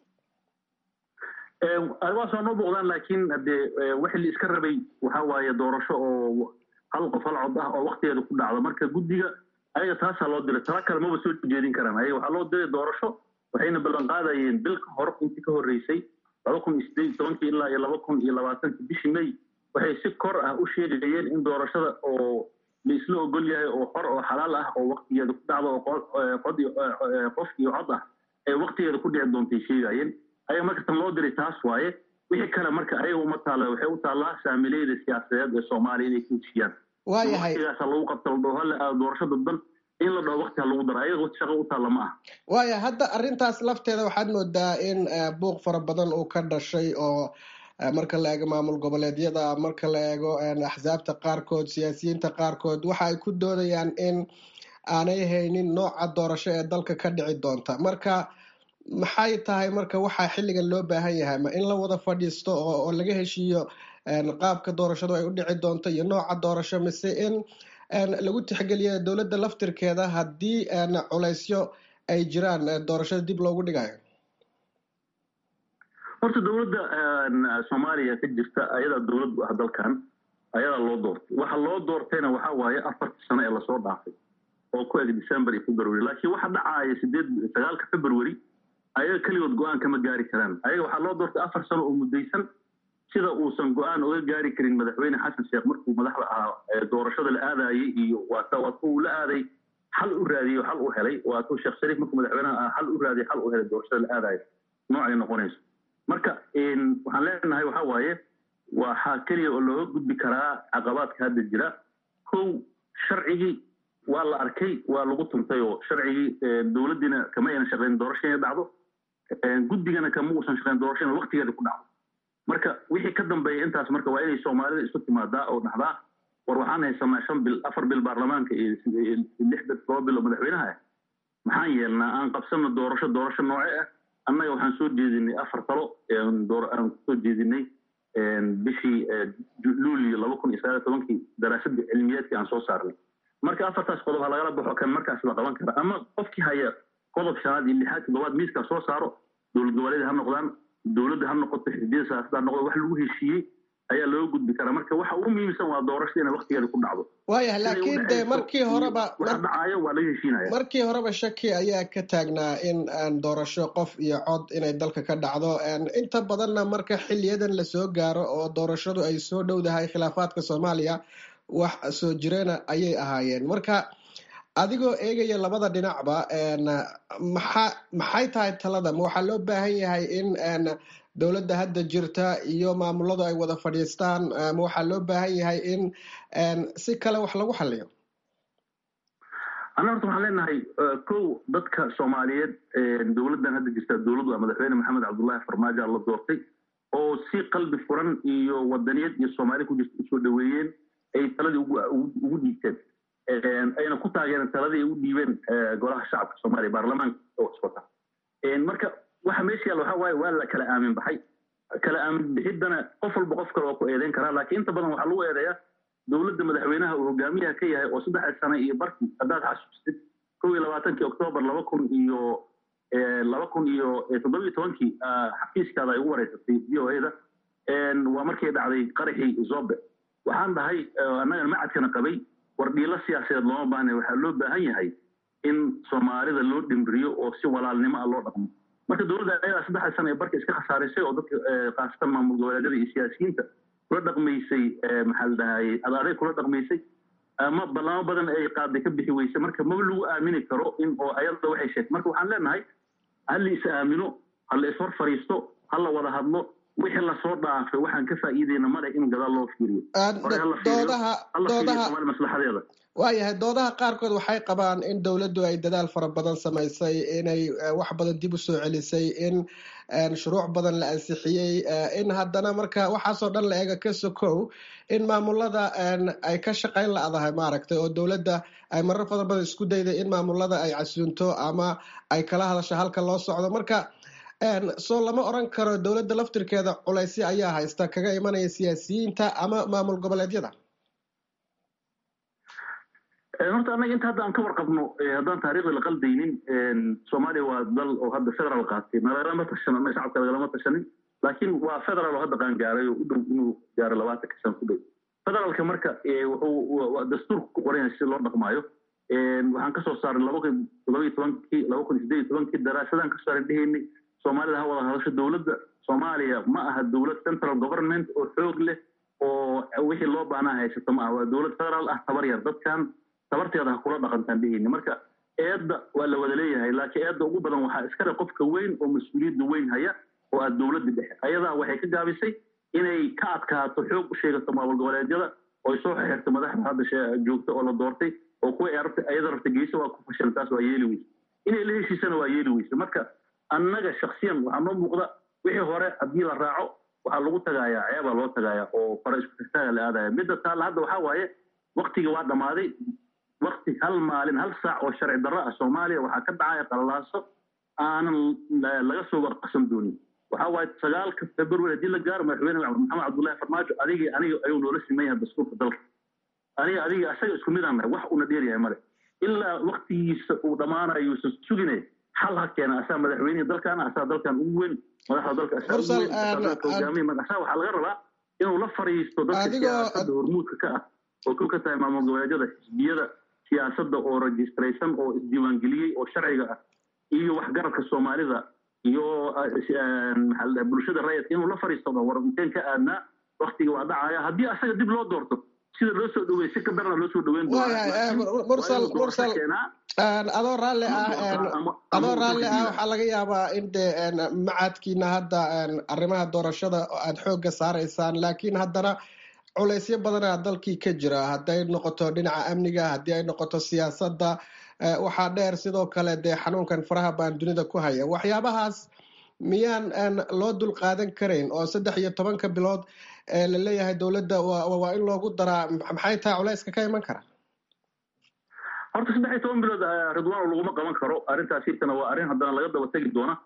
arrimahaas waa noo muuqdaan laakiin hadee wixii la iska rabay waxaa waaye doorasho oo hal qof hal cod ah oo waktigeeda ku dhacdo marka guddiga ayaga taasaa loo diray tala kale maba soo jeedin karaan ayaga waxaa loo diray doorasho waxayna ballan qaadayeen bil ka hor intii ka horreysay laba kun iyo sideed iyo tobankii ilaa iyo laba kun iyo labaatankii bishii may waxay si kor ah u sheegayeen in doorashada oo la isla ogol yahay oo xor oo xalaal ah oo waktigeeda ku dhacdo oo qod qof iyo cod ah ee waktigeeda ku dhici doontay sheegayeen ayaga marka tan loo diray taas waaye wixii kale marka ayaga uma taalla waxay u taallaa saamileyda siyaasadeed ee soomaaliya inay ku heshiyaan waayahay waktigaasa lagu qabta la dhaho hala aado doorasho dadban in la dhaho wakti ha lagu daro ayaga shaqo u taalla ma ah waaya hadda arrintaas lafteeda waxaad moodaa in buuq fara badan uu ka dhashay oo marka la eego maamul goboleedyada marka la eego axsaabta qaarkood siyaasiyiinta qaarkood waxa ay ku doodayaan in aanay haynin nooca doorasho ee dalka ka dhici doonta marka maxay tahay marka waxaa xilligan loo baahan yahay ma in la wada fadhiisto oo laga heshiiyo qaabka doorashadu ay u dhici doonto iyo nooca doorasho mise in lagu tixgeliyo dowladda laftirkeeda haddii culaysyo ay jiraan doorashada dib loogu dhigayo horta dowladda soomaaliya ka jirta ayadaa dowlad ah dalkan ayadaa loo doortay waxa loo doortayna waxaa waaye afartii sano ee lasoo dhaafay oo ku eg december iyo february laakiin waxa dhacaaya sideed sagaalka february ayaga keligood go-aan kama gaari karaan ayaga waxaa loo doortay afar sano oo muddaysan sida uusan go-aan oga gaari karin madaxweyne xasan sheekh markuu madaxda ahaa doorashada la aadayey iyo waata uu la aaday xal u raadiyey xal u helay waatuu sheekh shariif markuu madaxweynaha ahaa xal u raadiyey xal u helay doorashada la aadayo noocay noqonayso marka waxaan leenahay waxaa waaye waxaa keliya oo looga gudbi karaa caqabaadka hadda jira kow sharcigii waa la arkay waa lagu tuntay oo sharcigii dowladdiina kama aynan shaqayn doorasho inay dhacdo guddigana kama uusan shaqayn doorasho in waktigeeda ku dhacdo marka wixii ka dambeeya intaas marka waa inay soomaalida isku timaadaa oo dhahdaa war waxaan haysanaa shan bil afar bil baarlamaanka iyo lix bil toba bil oo madaxweynaha ah maxaan yeelnaa aan qabsano doorasho doorasho nooce ah annaga waxaan soo jeedinay afar talo aan kusoo jeedinay bishii luulio laba kun iyo sagaal iyo tobankii daraasadda cilmiyeedkii aan soo saarnay marka afartaas qodob ha lagala baxo kan markaas la qaban kara ama qofkii haya qodob shanaad iyo lixaad toddobaad miiskaa soo saaro dowlad goboleed ha noqdaan dowladda ha noqoto xisbiyada siyaasada ha noqdo wax lagu heshiiyey ayaa looga gudbi karaa marka waxa ugu muhiimsan waa doorashada inay waktigeeda ku dhacdo waayahay laakiin de markii horeba waxa dhacaayo waa laga heshiinaya markii horeba shaki ayaa ka taagnaa in doorasho qof iyo cod inay dalka ka dhacdo inta badanna marka xiliyadan lasoo gaaro oo doorashadu ay soo dhowdahay khilaafaadka soomaaliya wax soo jireena ayay ahaayeen marka adigoo eegaya labada dhinacba maxa maxay tahay talada ma waxaa loo baahan yahay in dowladda hadda jirta iyo maamuladu ay wada fadhiistaan ma waxaa loo baahan yahay in si kale wax lagu xaliyo anna horta waxaan leenahay kow dadka soomaaliyeed dowladdan hadda jirta dowladdu madaxweyne maxamed cabdullahi farmaajo la doortay oo si qalbi furan iyo wadaniyad iyo soomaali ku jirta usoo dhaweeyeen ay taladii ugu dhiibteen ayna ku taageereen taladii ay u dhiibeen golaha shacabka soomaaliya baarlamaanka oo iswata marka waxa meesha yaalla waxa waaye waa la kala aamin baxay kala aamin bixiddana qof walba qof kale waa ku eedeyn karaa laakiin inta badan waxaa lagu eedeeyaa dowladda madaxweynaha uu hogaamiyaha ka yahay oo saddexda sane iyo barkii haddaad xasuustid kow iyo labaatankii oktoobar laba kun iyo laba kun iyo toddoba iyo tobankii xafiiskaada ay ugu wareysatay v o a da waa markay dhacday qaraxii zobe waxaan dhahay annagan macadkana qabay war dhiilo siyaasadeed looma baahna waxaa loo baahan yahay in soomaalida loo dhimriyo oo si walaalnimo ah loo dhaqmo marka dowladda ayadaa saddexda sana ee barka iska khasaarisay oo dadka khaasatan maamul goboleedyada iyo siyaasiyiinta kula dhaqmaysay maxaa la dhahaye adaaday kula dhaqmaysay ama ballamo badan ay qaaday ka bixi weysay marka maba lagu aamini karo in oo ayada waxay sheegtay marka waxaan leenahay ha la is aamino ha la ishor fariisto ha la wada hadlo wixii lasoo dhaafay waxaan ka faa'iideyna male in gadaal loo fiiriyo maslaxadeeda waayahay doodaha qaarkood waxay qabaan in dowladdu ay dadaal fara badan samaysay inay wax badan dib u soo celisay in shuruuc badan la ansixiyey in haddana marka waxaasoo dhan la eega ka sokow in maamulada ay ka shaqayn la-dahay maaragtay oo dowladda ay marar fara badan isku dayday in maamulada ay casuunto ama ay kala hadasho halka loo socdo marka soo lama oran karo dowladda laftirkeeda culaysyo ayaa haysta kaga imanaya siyaasiyiinta ama maamul goboleedyada horta annaga inta hadda aan ka warqabno haddaan taariikhda la qaldaynin soomaaliya waa dal oo hadda federal qaatay nagalama tashan ama shacabka nagalama tashanin laakiin waa federal oo hadda qaan gaaray oo u dhow inuu gaaro labaatanka san ku dhow federaalka marka wuxuu dastuurka ku qoran yahay si loo dhaqmaayo waxaan kasoo saaray laba kun todoba iyo tobankii laba kun sideed iyo tobankii daraasadaan kasoo saaray dheheynay soomaalida ha wada hadasho dowladda soomaaliya ma aha dowlad central government oo xoog leh oo wixii loo baanaa haysato ma aha waa dowlad federal ah tabar yar dadkan tabarteeda ha kula dhaqantaan dheheyni marka eedda waa la wada leeyahay laakiin eedda ugu badan waxaa iskale qofka weyn oo mas-uuliyadda weyn haya oo ah dowladda dhexe ayadaa waxay ka gaabisay inay ka adkaato xoog u sheegato maamul goboleedyada oo soo xirto madaxda hadda joogta oo la doortay oo kuwa ayada rabta geysa waa ku fashilan taas waa yeeli weyse inay la heshiisana waa yeeli weyse marka annaga shaksiyan waxaa noo muuqda wixii hore haddii la raaco waxaa lagu tagaayaa ceebaa loo tagaaya oo fara isku tagtaaga la aadaya midda taalla hadda waxaa waaye waktiga waa dhammaaday wakti hal maalin hal saac oo sharci darro ah soomaaliya waxaa ka dhacaya qallalaaso aanan laga soo warqasan doonin waxaa waaye sagaalka february haddii la gaaro madaxweyne maxamed cabdullahi farmaajo adigii aniga ayuu noola siman yahay dastuurka dalka aniga adiga asaga isku mid aan nahay wax uuna dheeryahay male ilaa waktigiisa uu dhammaanayo uusan sugine xal ha keena asaa madaxweynihii dalkaana asaa dalkan ugu weyn madaxda dalka asahogaamiya asaa waxaa laga rabaa inuu la fariisto dadka siyaasadda hormuudka ka ah oo kow ka tahay maamul goboleedyada xisbiyada siyaasadda oo registraysan oo isdiiwaangeliyey oo sharciga ah iyo waxgaradka soomaalida iyo bulshada rayidka inuu la fariisto war inteen ka aadnaa waktiga waa dhacaya haddii asaga dib loo doorto sida loo soo dhawey si ka darna loo soo dhaweyn adoo raalli ah adoo raalli ah waxaa laga yaabaa in de macadkiina hadda arrimaha doorashada aad xoogga saaraysaan laakiin haddana culaysyo badanaa dalkii ka jira hadday noqoto dhinaca amniga haddii ay noqoto siyaasadda waxaa dheer sidoo kale dee xanuunkan faraha baan dunida ku haya waxyaabahaas miyaan loo dul qaadan karayn oo saddex iyo tobanka bilood la leeyahay dowladda waa in loogu daraa maxay tahay culayska ka iman kara horta saddex iyo toban bilood ridwaan laguma qaban karo arrintaas hirkana waa arrin haddana laga daba tegi doona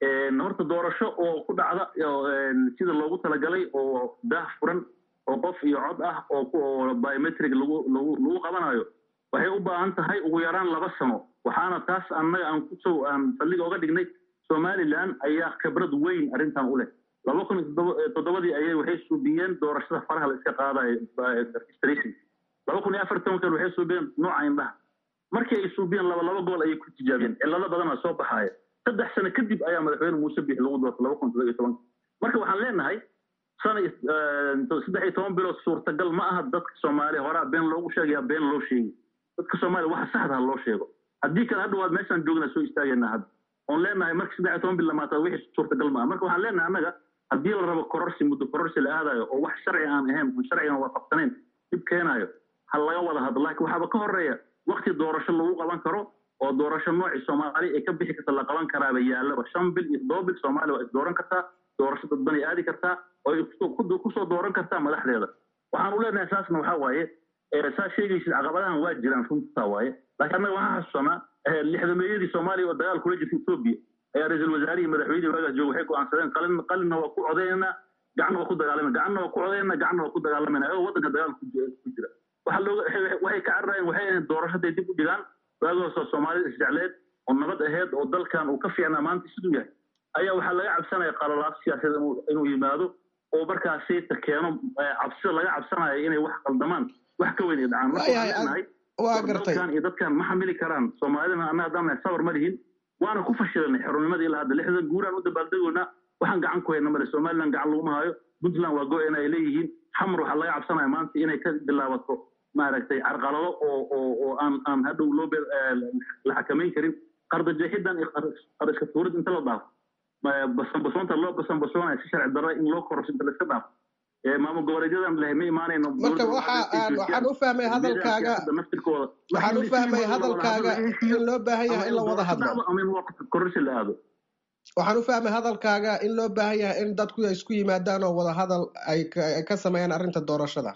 horta doorasho oo ku dhacda sida loogu talagalay oo daah furan oo qof iyo cod ah oo biometric lagu lagu lagu qabanayo waxay u baahan tahay ugu yaraan laba sano waxaana taas annaga aan kusoo aan saldhiga oga dhignay somaliland ayaa khibrad weyn arrintan u leh laba kun iyo toddobadii ayay waxay suubiyeen doorashada faraha la iska qaadayo registration laba kun iyo afar tobankan waxay suubiyeen nooca indhaha markii ay suubiyeen laba laba gobol ayay ku tijaabiyeen cillado badana soo baxaaya saddex sano kadib ayaa madaxweyne muuse bix lagu doortay laba kun toddoba iyo tobanka marka waxaan leenahay sana saddex iyo toban bilood suurtagal ma aha dadka soomaaliya horaa been loogu sheegaya been loo sheegi dadka soomaaliya waxa saxda ha loo sheego haddii kale hadha waad meeshaan joognaa soo istaagayna hadda oon leenahay marka saddex iyo toban bil lamaata wixii suurtagal ma aha marka waxaan leenahay annaga haddii la rabo kororsi muddo kororsi la aadayo oo wax sharci aan ahayn oon sharcigan waafaqsanayn dhib keenayo ha laga wada hadlo laakiin waxaaba ka horeeya wakti doorasho lagu qaban karo oo doorasho noocii soomaali ay ka bixi karta la qaban karaaba yaallaba shan bil iyo toddoba bil soomaaliya waa is dooran kartaa doorasho dadban ay aadi kartaa oo ay kusoo dooran kartaa madaxdeeda waxaan u leenahay saasna waxaa waaye saa sheegaysid caqabadahan waa jiraan runtaa waaye laakiin annaga waxaan xasuusanaa lixdameeyadii soomaaliya oo dagaal kula jirta etoobiya ayaa ra-iisul wasaarihii madaxweynihii waagaas jooga waxay go'aansadeen qalin qalinna waa ku codaynaa gacanna waa ku dagaalamana gacanna waa ku codaynaa gacanna waa ku dagaalamayna ayagoo waddanka dagaal ku jira waxaa looga waxay ka cararayeen waxay ahayd doorashaday dib u dhigaan waagaasoo soomaalida isjecleed oo nabad aheyd oo dalkan uu ka fiicnaa maanta siduu yahay ayaa waxaa laga cabsanaya qalalaas siyaasadeed inuu yimaado oo markaasi ta keeno cabsida laga cabsanayo inay wax qaldamaan wax ka weyn ay dhacaan marka waxaan leenahay dalkan iyo dadkan ma xamili karaan soomaalidana annaga haddaan nahay sabar ma lihin waana ku fashilanay xornimadii ilaa hadda lixdan guuraan u dabaaldegoynaa waxaan gacan ku hayna male somaliland gacan laguma hayo puntland waa go-en ay leeyihiin xamar waxaa laga cabsanaya maanta inay ka bilaabato maaragtay carqalado oo oo oo aan aan hadhow loo la xakamayn karin qardajeexidan iyo qariska tuurid inta la dhaafo basanbasoonta loo basanbasoonaya si sharci darra in loo kororso inta la iska dhaafo maamul goboleedyadan leh ma imaanayno marka waxa aan waxaan u fahmay hadalkaaga naftirkooda waxaan u fahmay hadalkaaga in loo baahan yahay in la wada hadlo ama in kororsi la aado waxaan u fahmay hadalkaaga in loo baahan yahay in dadku ay isku yimaadaan oo wada hadal ay ka sameeyaan arrinta doorashada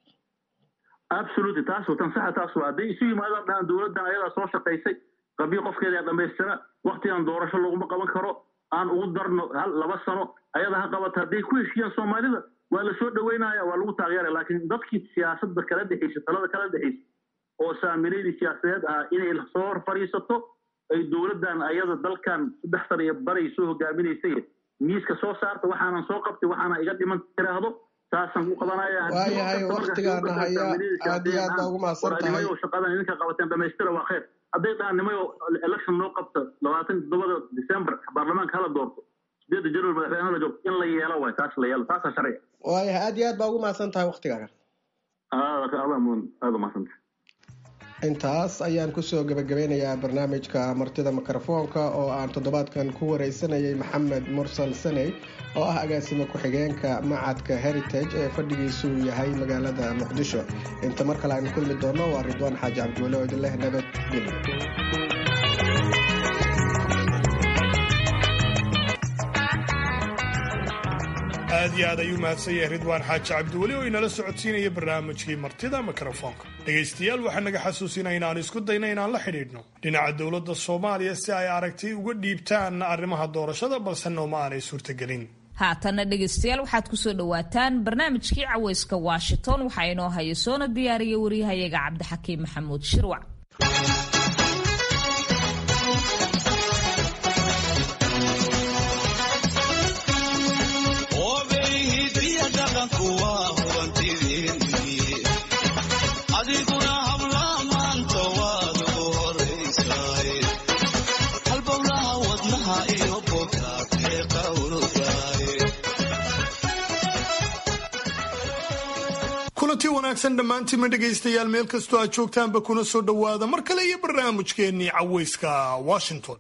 absolutely taas tan saxa taas waa hadday isu yimaadaan dhahan dowladdan ayadaa soo shaqaysay qabiil qofkeeda yaa dhamaystira waktigan doorasho laguma qaban karo aan ugu darno hal laba sano ayada ha qabata hadday ku heshiyaan soomaalida waa la soo dhaweynaya waa lagu taageeraya laakiin dadkii siyaasadda kala dhexeysa talada kala dhexeysa oo saamileydii siyaasadeed ahaa inay soo hor fadhiisato ay dowladdan ayada dalkan saddex sana iyo baray soo hogaaminaysay miiska soo saarta waxaanan soo qabtay waxaana iga dhiman tiraahdo saasaan ku qabanaya waayahay waktigaana haya aad iyo aad baa ugu mahadsan tahay shaqadan idinka qabateen dhamaystira waa khayr hadday dhahaan nimayo election loo qabto labaatan toddobada december baarlamaanka hala doorto sideedda january madaxweynaha la joogto in la yeelo waay taas la yeelo taasaa sharciga waayahay aad iyo aad baa ugu mahadsan tahay waktigaaga aada umahadsanta intaas ayaan kusoo gebagabeynayaa barnaamijka martida mikrofoonka oo aan toddobaadkan ku wareysanayay maxamed mursal saney oo ah agaasimo ku-xigeenka macadka heritage ee fadhigiisu yahay magaalada muqdisho inta mar kale aynu kulmi doono waa ridwaan xaaji cabdiwale oo idin leh nabadgelyo aad iyo aad ayuu mahadsan yahay ridwaan xaaji cabdiweli oo inala socodsiinaya barnaamijkii martida mikrofoonka dhegaystayaal waxaa naga xasuusinaya inaan isku dayna inaan la xidhiidhno dhinaca dowladda soomaaliya si ay aragtay uga dhiibtaan arrimaha doorashada balse nooma aanay suurtagelin haatanna dhegaystayaal waxaad kusoo dhowaataan barnaamijkii caweyska washington waxaa inoo haya soona diyaariya waryahayaga cabdixakiim maxamuud shirwac kulanti wanaagsan dhammaantiinma dhegaystayaal meel kastoo aad joogtaanba kuna soo dhowaada mar kale iyo barnaamijkeennii caweyska washington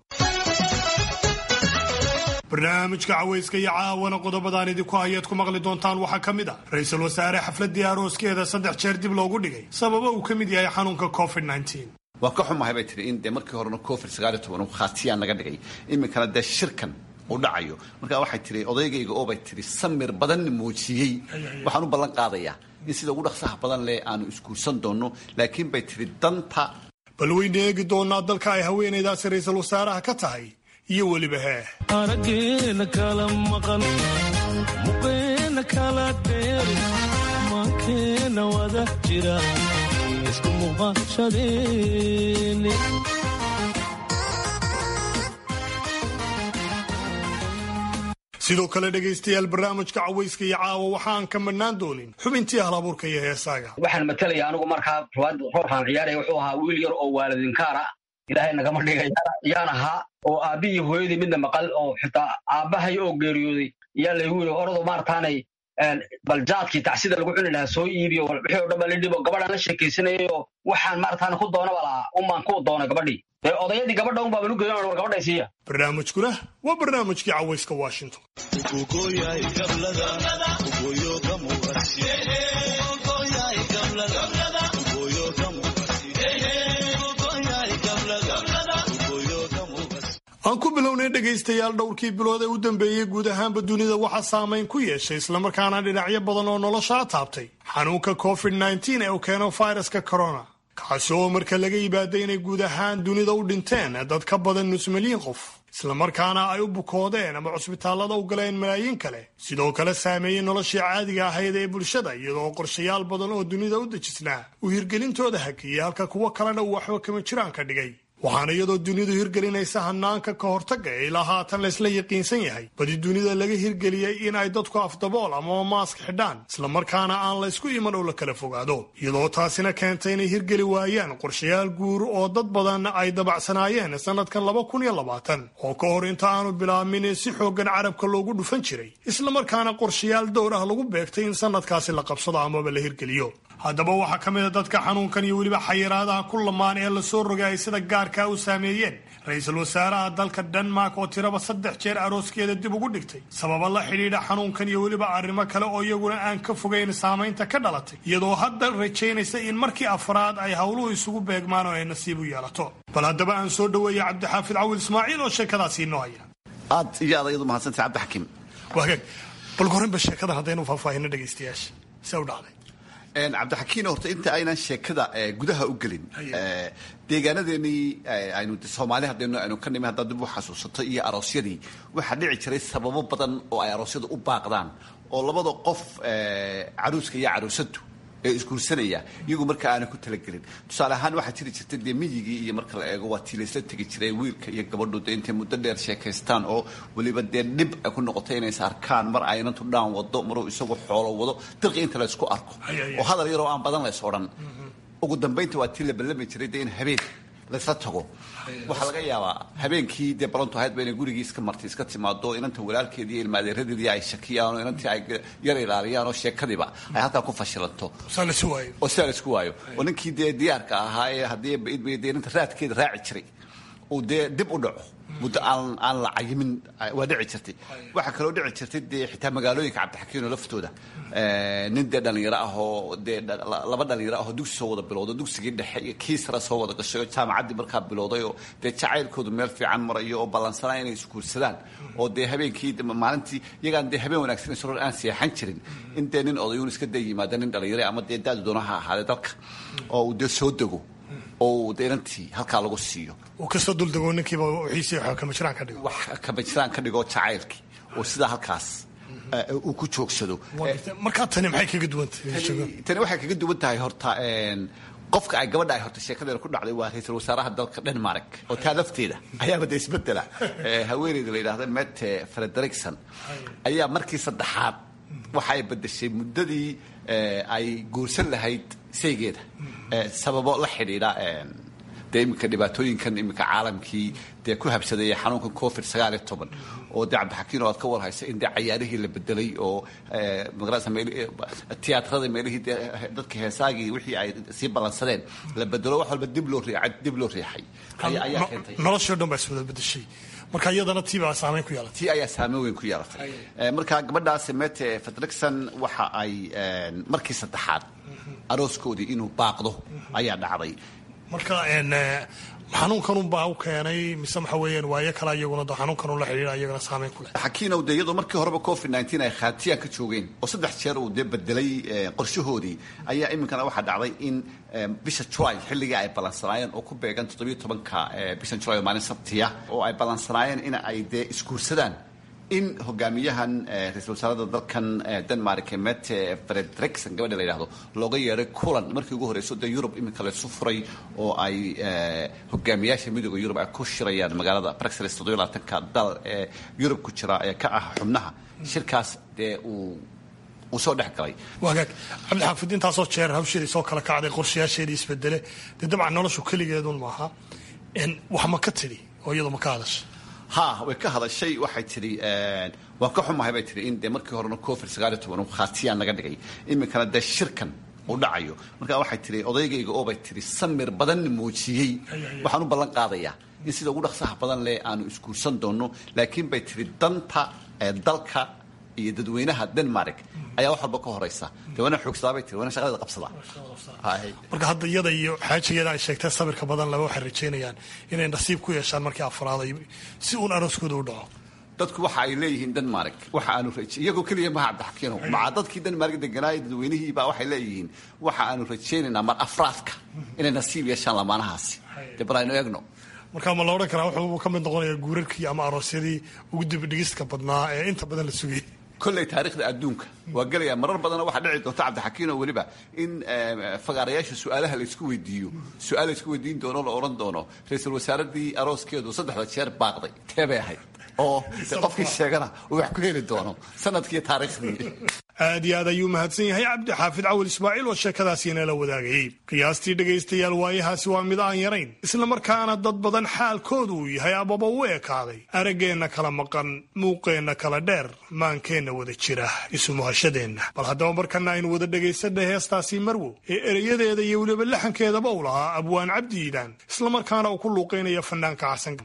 barnaamijka caweyska iyo caawana qodobadaan idinku hayaad ku maqli doontaan waxaa ka mid ah ra-iisul wasaare xafladii arooskeeda saddex jeer dib loogu dhigay sababa uu ka mid yahay xanuunka covid waa ka xumahay bay tihi in dee markii horena covid sagaaliyo toban uu khaatiyaan naga dhigay iminkana dee shirkan uu dhacayo markaa waxay tihi odaygayga oo bay tihi samir badanna muujiyey waxaan u ballan qaadayaa in sida ugu dhaqsaha badan leh aanu isguursan doonno laakiin bay tihi danta bal weyna eegi doonaa dalka ay haweenaydaasi ra-iisul wasaaraha ka tahay iyo weliba hee araggeena kala maqan muqeena kala dheeri maankeena wada jira isku muuqashadeeni sidoo kale dhegaystayaal barnaamijka cawayska iyo caawa waxaan ka madhnaan doonin xubintii halabuurka iyo heesaaga waxaan matalaya anigu markaa roobkaan ciyaaraya wuxuu ahaa wiil yar oo waalidinkaar ah ilaahay nagama dhigay yaan ahaa oo aabbihii hooyadii midna maqal oo xitaa aabbahay oo geeriyooday yaa laygu yiri orado maartaanay baljaadkii tacsida lagu cuni lahaa soo iibiyo wixii oo dhan baa lidhibo gabadhaan la sheekaysanayay oo waxaan maartaan ku doonaba lahaa unbaan ku doonay gabadhii dee odayadii gabadha un baaba lugeeyo war gabadhay siiya barnaamijkuna waa barnaamijkii cawayska washington aan ku bilownay dhegaystayaal dhowrkii bilood ee u dambeeyey guud ahaanba dunida waxaa saamayn ku yeeshay islamarkaana dhinacyo badan oo noloshaa taabtay xanuunka covid nteen ee uu keeno fayraska corona kaasi oo marka laga yibaaday inay guud ahaan dunida u dhinteen dad ka badan nus milyan qof islamarkaana ay u bukoodeen ama cusbitaallada u galeen malaayiin kale sidoo kale saameeyey noloshii caadiga ahayd ee bulshada iyadoo qorshayaal badan oo dunida u dejisnaa uu hirgelintooda hakiyey halka kuwo kalena uu waxba kama jiraan ka dhigay waxaana iyadoo dunidu hirgelinaysa hanaanka ka hortagga ee ilaa haatan laysla yaqiinsan yahay badi dunida laga hirgeliyey in ay dadku afdabool amaba maask xidhaan islamarkaana aan la ysku iman oo la kala fogaado iyadoo taasina keentay inay hirgeli waayaan qorshayaal guur oo dad badan ay dabacsanaayeen sannadkan laba kun iyo labaatan oo ka hor inta aanu bilaabmin si xooggan carabka loogu dhufan jiray islamarkaana qorshayaal dowr ah lagu beegtay in sannadkaasi la qabsado amaba la hirgeliyo haddaba waxaa ka mid a dadka xanuunkan iyo weliba xayiraadaha ku lamaan ee lasoo rogay ay sida gaarkaa u saameeyeen ra-iisul wasaaraha dalka denmark oo tiraba saddex jeer arooskeeda dib ugu dhigtay sababa la xidhiidha xanuunkan iyo weliba arrimo kale oo iyaguna aan ka fogayn saamaynta ka dhalatay iyadoo hadda rajaynaysa in markii afraad ay howluhu isugu beegmaan oo ay nasiib u yeelato bal haddaba aan soo dhoweeya cabdixaafid cawil ismaaciil oo sheekadaasi inoo haya aad iyo aad ayadu mahadsantay cabdixakiim waagaag bal korinba sheekadan haddaynu faahfaahino dhegaystayaasha see u dhacday cabdixakiin horta inta aynan sheekada gudaha u gelin deegaanadeenii aynu soomaali haddaynu aynu ka nimi haddaad dib u xasuusato iyo aroosyadii waxaa dhici jiray sababo badan oo ay aroosyadu u baaqdaan oo labada qof caruuska iyo caruusadu ee isguursanaya iyagu marka aanay ku talagelin tusaale ahaan waxaa jiri jirtay dee miyigii iyo marka la eego waa tii laysla tegi jiray wiilka iyo gabadhu dee intay muddo dheer sheekaystaan oo weliba dee dhib ay ku noqotay inays arkaan mar aynantu dhaan wado maruu isagu xoolo wado dirqi inta la ysku arko oo hadal yaroo aan badan lays odhan ugu dambaynta waa tii la ballami jiray dee in habeen laysla tago waxaa laga yaabaa habeenkii dee balantu ahayd ba inay gurigii iska martay iska timaado inanta walaalkeedii iyo ilmaadeeradeedii ay shakiyaan oo inantii ay yar ilaaliyaan oo sheekadiiba ay halkaa ku fashilanto oo sidaa laisku waayo oo ninkii dee diyaarka ahaa ee haddii dee inanta raadkeeda raaci jiray uu dee dib u dhaco muddo aan aan la cayimin waa dhici jirtay waxaa kaloo dhici jirtay dee xitaa magaalooyinka cabdixakiino laftooda nin dee dhallinyaro ah oo dee laba dhallinyaro ah oo dugsi soo wada bilowda dugsigii dhexe iyo kii sare soo wada gashay oo jaamacaddii markaa bilowday oo dee jacaylkoodu meel fiican marayo oo ballansanaa inay isguursadaan oo dee habeenkii maalintii iyagaan dee habeen wanaagsan isror aan seexan jirin in dee nin odayuun iska day yimaada nin dhallinyaro ama dee daadu doona ha ahaadee dalka oo uu dee soo dego oo dee inantii halkaa lagu siiyo uu kasoo duldego ninkiiba wixiisii wax kama jiraan ka dhigo wax kama jiraan ka dhigo jacaylkii oo sidaa halkaas uu ku joogsado markaa tani maxay kaga duwantahay tani waxay kaga duwan tahay horta qofka ay gabadha ay horta sheekadeena ku dhacday waa ra-iisul wasaaraha dalka denmark oo taa lafteeda ayaaba dee isbedela haweeneyda la yidhahda mete frederikson ayaa markii saddexaad waxa ay bedeshay muddadii ay guursan lahayd saygeeda sababo la xidhiidha dee iminka dhibaatooyinkan iminka caalamkii dee ku habsaday xanuunkan covid sagaal iyo toban oo dee cabdixakiin oo aad ka warhaysa in dee cayaarihii la bedelay oo magarasa tiyaatrada meelihii dee dadka heesaagii wixii ay sii ballansadeen la bedelo wax walba dib loo riixay dib loo riixay ayaa keentay noloshii o dhan baa iswada bedeshay marka iyadana tii baa saameyn ku yeelatay tii ayaa saameyn weyn ku yeelatay marka gabadhaasi mete fedrikson waxa ay markii saddexaad arooskoodii inuu baaqdo ayaa dhacday marka xanuunkanunbaa u keenay mise waxa weeyaan waayo kale iyaguna xanuunkanun la xidhiidha iyagana saameyn ku leh xakiinow dee iyadoo markii horeba covid nteen ay khaatiyaan ka joogeen oo saddex jeer uu dee bedelay qorshahoodii ayaa iminkana waxaa dhacday in bisha julay xilligii ay ballansanaayeen oo ku beegan toddobiyo tobanka bishan julay oo maalin sabtiya oo ay ballansanaayeen in ay dee isguursadaan in hogaamiyahan ra-isul wasaarada dalkan denmark mete fredrikson gabadha la yidhahdo looga yeedhay kulan markii ugu horreyso dee yurub iminka laysu furay oo ay hogaamiyaasha midooda yurub ay ku shirayaan magaalada bruxelles toddobiyo labaatanka dal ee yurub ku jira ee ka ah xubnaha shirkaas dee uu uu soo dhex galay wagaag cabdixaafid intaasoo jeer hawsheedii soo kala kacday qorshayaasheedii isbedele dee dabcan noloshu keligeedun maaha wax ma ka tidhi oo iyadu ma ka hadasha ha way ka hadashay waxay tidhi waan ka xumahay bay tihi in dee markii horena covid sagaaliyo toban uu khaatiyaan naga dhigay iminkana dee shirkan uu dhacayo marka waxay tihi odaygayga oo bay tihi samir badan muujiyey waxaan u ballan qaadayaa in sida ugu dhaqsaha badan leh aanu isguursan doonno laakiin bay tihi danta dalka iyo dadweynaha denmark ayaa wax walba ka horeysa dee waana xoogsadaa bay tiri waana shaqadeeda qabsadaa marka hadda iyada iyo xaajigeeda ay sheegtee sabirka badan laba waxay rajaynayaan inay nasiib ku yeeshaan markii afraad ay si uun arooskooda u dhaco dadku waxa ay leeyihiin denmark waxa aanu iyagoo keliya maha cabdixakiino maca dadkii denmark deganaayo dadweynihiibaa waxay leeyihiin waxa aanu rajaynaynaa mar afraadka inay nasiib yeeshaan lamaanahaasi dee bal aynu eegno marka ma la odhan karaa wuxuu ka mid noqonayaa guurarkii ama aroosyadii ugu dibidhigistka badnaa ee inta badan la sugayay kolley taarikhda adduunka waa gelaya marar badana waxaa dhici doonta cabdixakiino weliba in fagaarayaasha su-aalaha laysku weydiiyo su-aal laysku weydiin doono la odhan doono ra-iisul wasaaradii arooskeedu saddexda jeer baaqday tee bay ahayd oo de qofkii sheegana uu wax ku heli doono sanadkii taariikhdii aad iyo aad ayuu mahadsan yahay cabdi xaafid cawil ismaaciil oo sheekadaasiina la wadaagayey qiyaastii dhegaystayaal waayahaasi waa mid aan yarayn isla markaana dad badan xaalkoodu uu yahay ababa u ekaaday araggeenna kala maqan muuqeenna kala dheer maankeenna wada jira isumuhashadeenna bal haddaba markana aynu wada dhegaysanna heestaasi marwo ee ereyadeeda iyo weliba laxankeedaba u lahaa abwaan cabdi iidaan islamarkaana uu ku luuqaynaya fanaanka xasan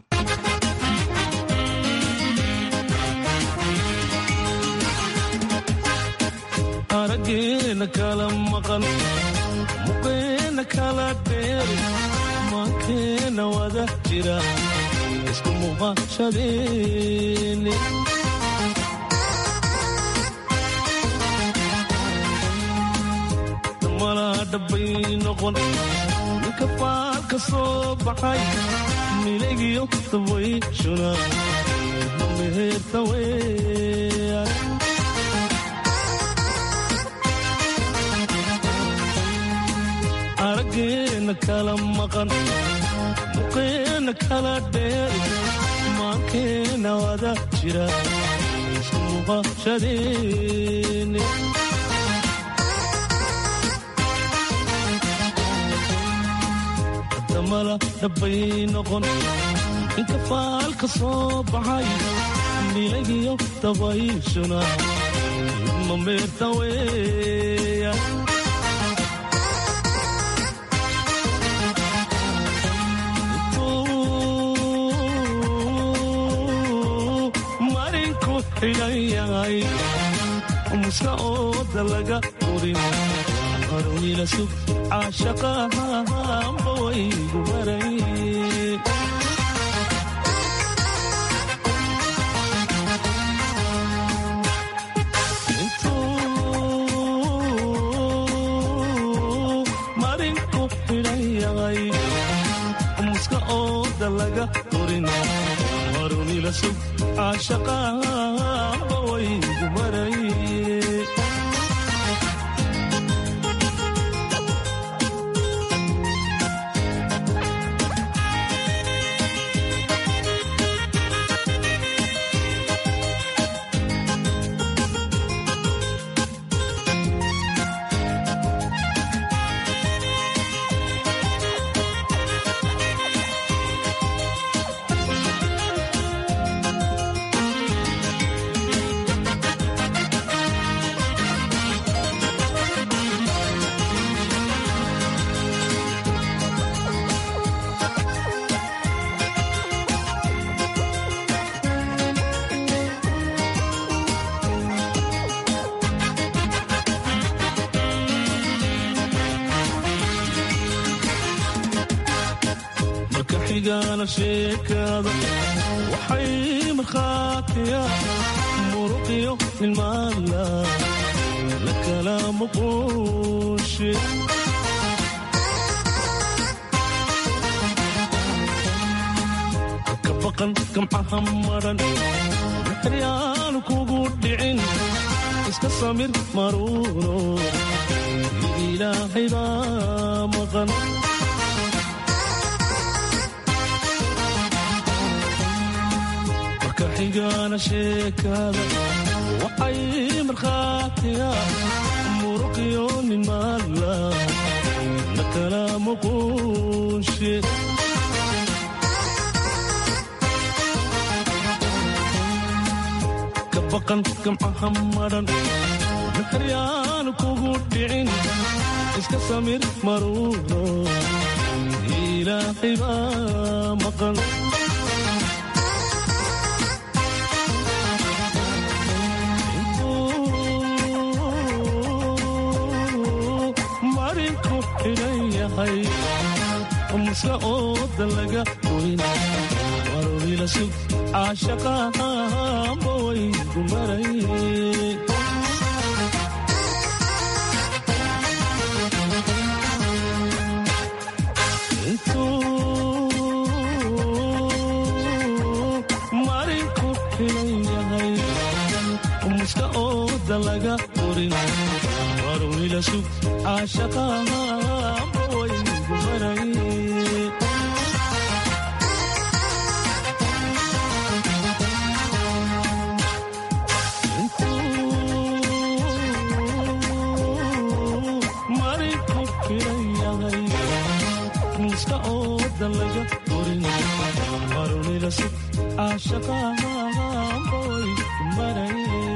arageena kala maqan muqeena kala dheer maankeena wada jira isku muuqashadeene malaa dhabbay noqon ninka faalka soo baxay milagiyo dabayshuna mameherta weeyaan arageena kala maqan muqeena kala dheer maankeena wada jira isku muuqashadeene damala dhabbay noqon inka faalka soo baxay milagiyo dabayshuna mameerta weeya xidhanyahay muska ooda laga urin harwila sug caashaqahanba waygu maray intuu marinku xidhan yahay muska ooda laga urin harwila sug caashaqahanba waygu maray marka xigaana sheekada waxay markhaatiya muruqiyo ilmaala la kala muquushe ka baqan gamcaha maran maxryaanu kugu dhicin iska samir maruuno ilaahay baa maqan marka xigaana sheekada waxay markhaatiya muruqiyo nimaala la kala muquushe ka baqan gamcaha maran maxryaanu kugu dhicin iska samir maruuno ilaahay baa maqan marinku xidhan yahay muska ooda laga goyn warwila sug caashaqahanba waygu maray marinku xidhan yahay muska ooda laga qorin warwila sug caashaqahanba waygu maray marinku xidhan yahay muska ooda laga qorin warwila sug caashaqahanba waygu maray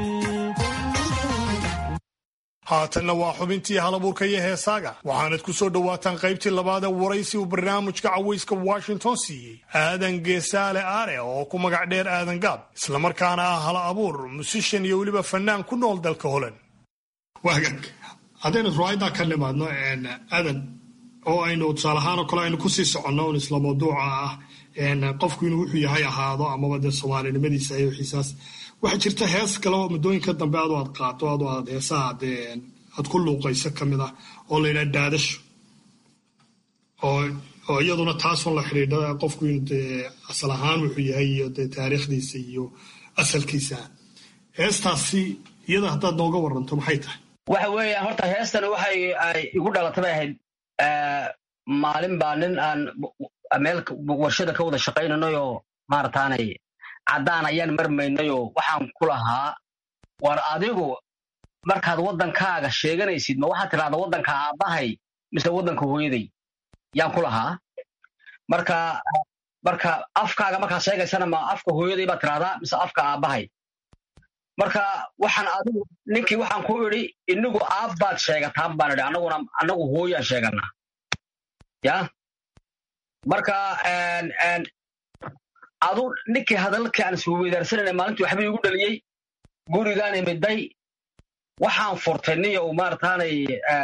haatanna waa xubintii halabuurka iyo heesaaga waxaanad ku soo dhowaataan qaybtii labaad ee waraysi uu barnaamijka cawayska washington siiyey aadan geesaale aare oo ku magac dheer aadan gaab islamarkaana ah hala abuur musishan iyo weliba fannaan ku nool dalka holand waagaag haddaynu ruwaayaddaa ka nimaadno aadan oo aynu tusaale ahaan oo kale aynu kusii soconno un isla mawduuca ah qofku inuu wuxuu yahay ahaado amaba dee soomaalinimadiisa iyo wixiisaas waxaa jirta hees kale oo muddooyinka dambe adu aad qaato adu aad heesaha dee aad ku luuqayso ka mid ah oo la yidhaha daadasho oo oo iyaduna taasun la xidhiidha qofku inuu dee asal ahaan wuxuu yahay iyo dee taariikhdiisa iyo asalkiisa heestaasi iyada haddaad nooga waranto maxay tahay waxa weeyaan horta heestan waxay ay igu dhalatay bay ahayd maalin baa nin aan meel warshada ka wada shaqaynanayoo maarataanay caddaan ayaan marmaynayoo waxaan ku lahaa war adigu markaad waddankaaga sheeganaysid ma waxaad tidhahdaa waddanka aabbahay mise waddanka hooyaday yaan ku lahaa marka marka afkaaga markaad sheegaysana ma afka hooyaday baad tidhahdaa mise afka aabbahay marka waxaan adigu ninkii waxaan ku idhi inigu aab baad sheegataan baan idhi annaguna annagu hooyaan sheeganaa ya marka adu ninkii hadalkii aan isweydaarsanayna maalintii waxba igu dhaliyey gurigaan imiday waxaan furtay niyow maarataanay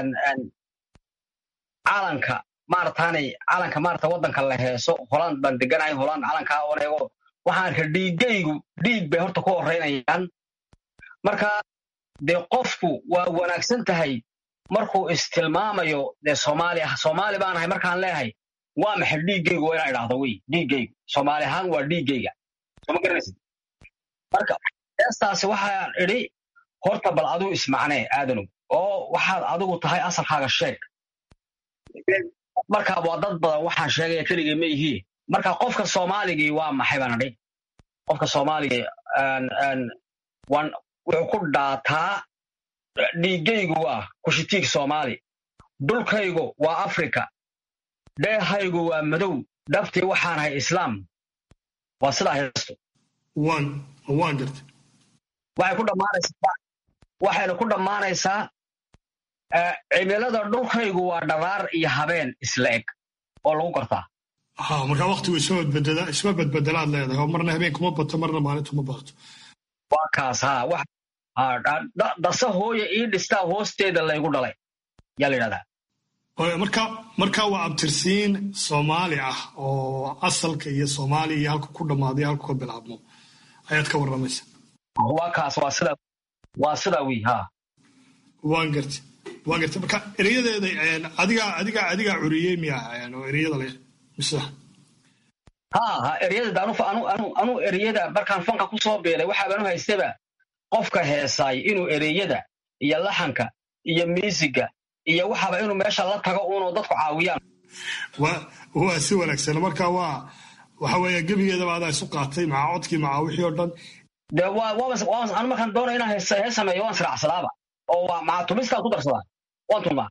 calanka maarataanay calanka maarata waddanka la heeso holand baan deganahay holand calankaa oo eego waxaan arka dhiiggaygu dhiig bay horta ku horeynayaan marka dee qofku waa wanaagsan tahay markuu istilmaamayo dee soomaali soomaali baan ahay markaan leeyahay waa maxay dhiiggaygu waa inaan idhahdo wey dhiiggaygu soomaali ahaan waa dhiiggayga soma garanaysid marka heestaasi waxaan idhi horta bal adigu ismacnee aadanow oo waxaad adigu tahay asalkaaga sheeg marka waa dad badan waxaan sheegaya keligay ma ihii marka qofka soomaaligii waa maxay baan idhi qofka soomaaligii wuxuu ku dhaataa dhiiggaygu waa kushitiig soomaali dhulkaygu waa afrika dheehaygu waa madow dhabtii waxaan ahay islaam waa sidaa heestu waan garta waxay ku dhammaanaysaa waxayna ku dhammaanaysaa cimilada dhulkaygu waa dharaar iyo habeen isla eg oo lagu gartaa ha markaa waktigu isma badbedela isma badbedelaad leedahay oo marna habeenkuma bato marna maalintuma baato waa kaas ha wax dasa hooya ii dhistaa hoosteeda laygu dhalay yaa la yidhahdaa marka marka waa abtirsiin soomaali ah oo asalka iyo soomaaliya iyo halka ku dhammaaday halka ka bilaabmo ayaad ka warramaysa waa kaas waa sida waa sidaa wi ha waan gartay waan gartay marka ereyadeeda adigaa adigaa adigaa curiyey miya oo ereyada leh mise ha ha ereyada anu anu anu anu ereyada markaan fanka ku soo beelay waxaabanu haystaba qofka heesaay inuu ereyada iyo laxanka iyo miisiga iyo waxaaba inuu meesha la tago uunoo dadku caawiyaan waa si wanaagsan marka waa waxa weeye gebigeedaba adaa isu qaatay maca codkii maca wixii oo dhan de anu markaan doonaya inaan hees sameeyo waan siracsadaaba oo waa maca tumistaan ku darsadaa waan tumaa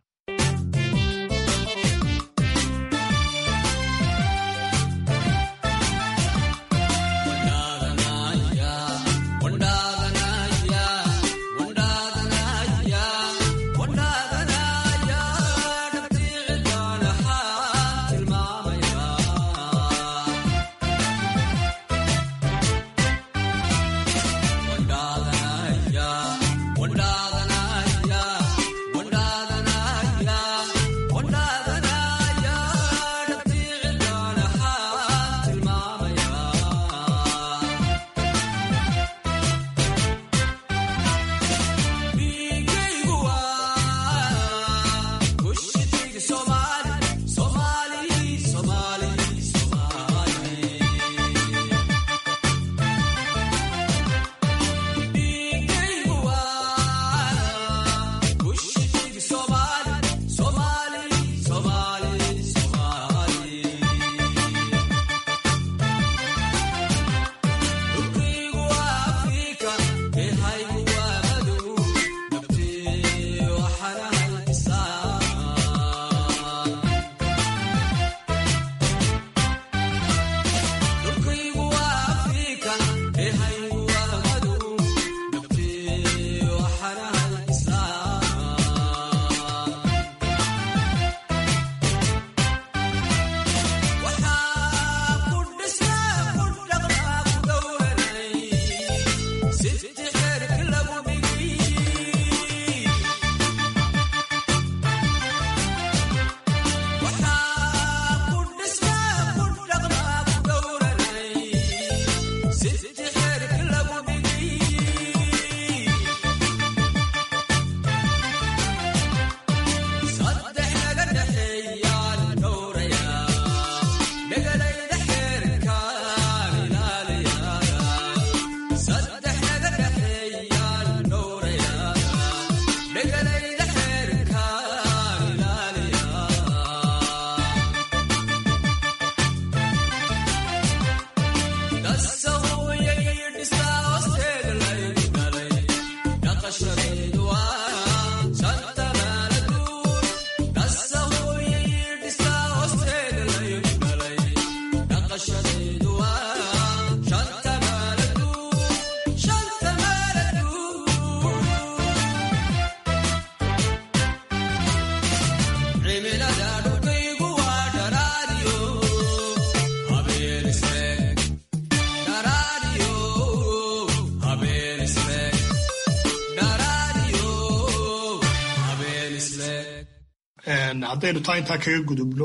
haddaynu taa intaa kaga gudubno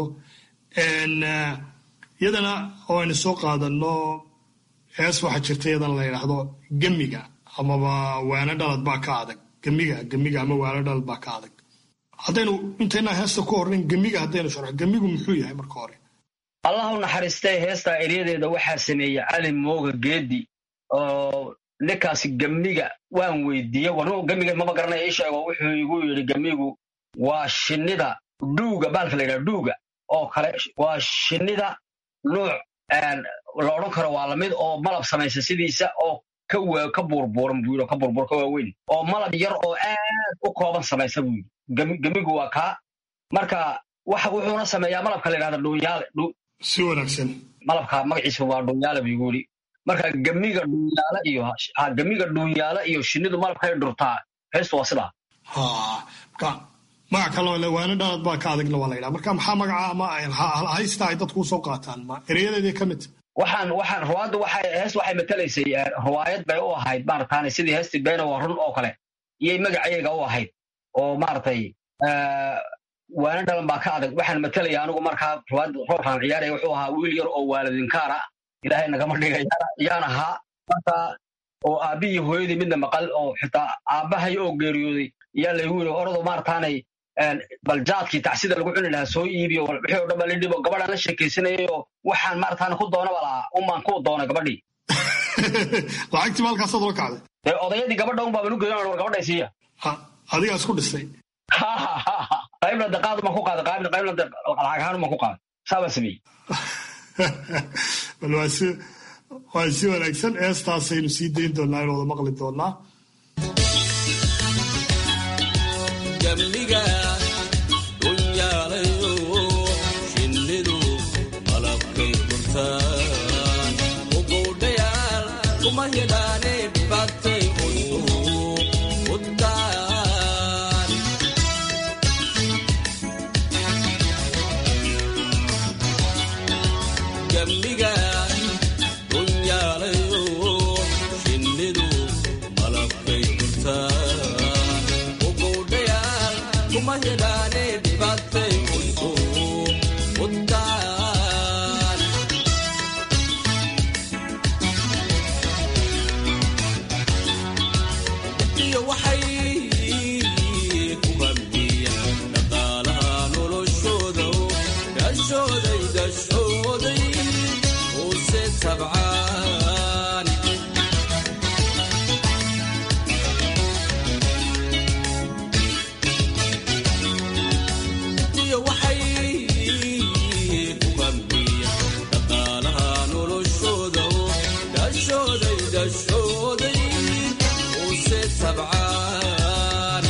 iyadana oo aynu soo qaadano hees waxaa jirta iyadana la yidhaahdo gemiga amaba waano dhalad baa ka adag gemiga gemiga ama waano dhalad baa ka adag haddaynu intaynaa heesta ku hornayn gemiga haddaynu sharxo gemigu muxuu yahay marka hore allah u naxariistay heestaa eryadeeda waxaa sameeyey cali mooga geedi oo ninkaasi gemiga waan weydiiye war gemiga maba garanaya ii sheego wuxuu igu yidhi gemigu waa shinnida dhuuga baalka la yidhaha dhuuga oo kale waa shinnida nuuc la odhan karo waa lamid oo malab samaysa sidiisa oo ka ka buurbuuran buu yidhi ka buurbuur ka waaweyn oo malab yar oo aad u kooban samaysa buu yidhi gemigu waa kaa marka waxa wuxuuna sameeyaa malabka la yidhahda dhuunyaale si wanaagsan malabka magaciisa waa dhuunyaale buu igu yidhi marka gemiga dhuunyaale iyo gemiga dhuunyaale iyo shinnidu malabkay dhurtaa heestu waa sidaa magac kaloo le waana dhalad baa ka adagna waa la yidhaha marka maxaa magaca ama haysta ay dadku usoo qaataan ma ereyadeedii ka mid waxaan waxaan ruwaaddu waxay hees waxay matalaysay ruwaayad bay u ahayd maarataane sidii heestii beena waa run oo kale iyay magaceega u ahayd oo maaragtay waana dhalan baa ka adag waxaan matalaya anigu markaa roobkaan ciyaaraya wuxuu ahaa wiil yar oo waalidinkaara ilaahay nagama dhigayana yaan ahaa marka oo aabbihii hooyadii midna maqal oo xitaa aabbahay oo geeriyooday yaa laygu yiri orado maartaanay bal jaadkii tacsida lagu cuni lahaa soo iibiyo wixii oo dhan baa lidhibo gabadhaan la sheekaysanayay oo waxaan maartaana ku doonaba lahaa unbaan ku doonay gabadhii lacagtii maalkaasaad la kacday dee odayadii gabadha un baa balu geeyan war gabadhay siiya adigaa isku dhisay qaybna daqaad baan ku qaaday qaybna qaybna lacag ahaan baan ku qaaday saa baan sameeyey bal waa si waa si wanaagsan eestaasaynu sii dayn doonaa in wada maqli doonaa gamniga dhunyaalayo shinnidu malabkay gurtaan ugoudhayaal kuma yidhaane dhibaatay udaan gamniga dhunyaalayo shinnidu malabkay gurtaan ugoudhayaal kuma yidhaane dhibaatay udaan iyo waxay ku hamiyeen dhaqaalaha noloshooda gashooday gashooday use tabcaan iyo waxay ku hamiyeen dhaqaalaha noloshooda gashooday gashooday use tabcaan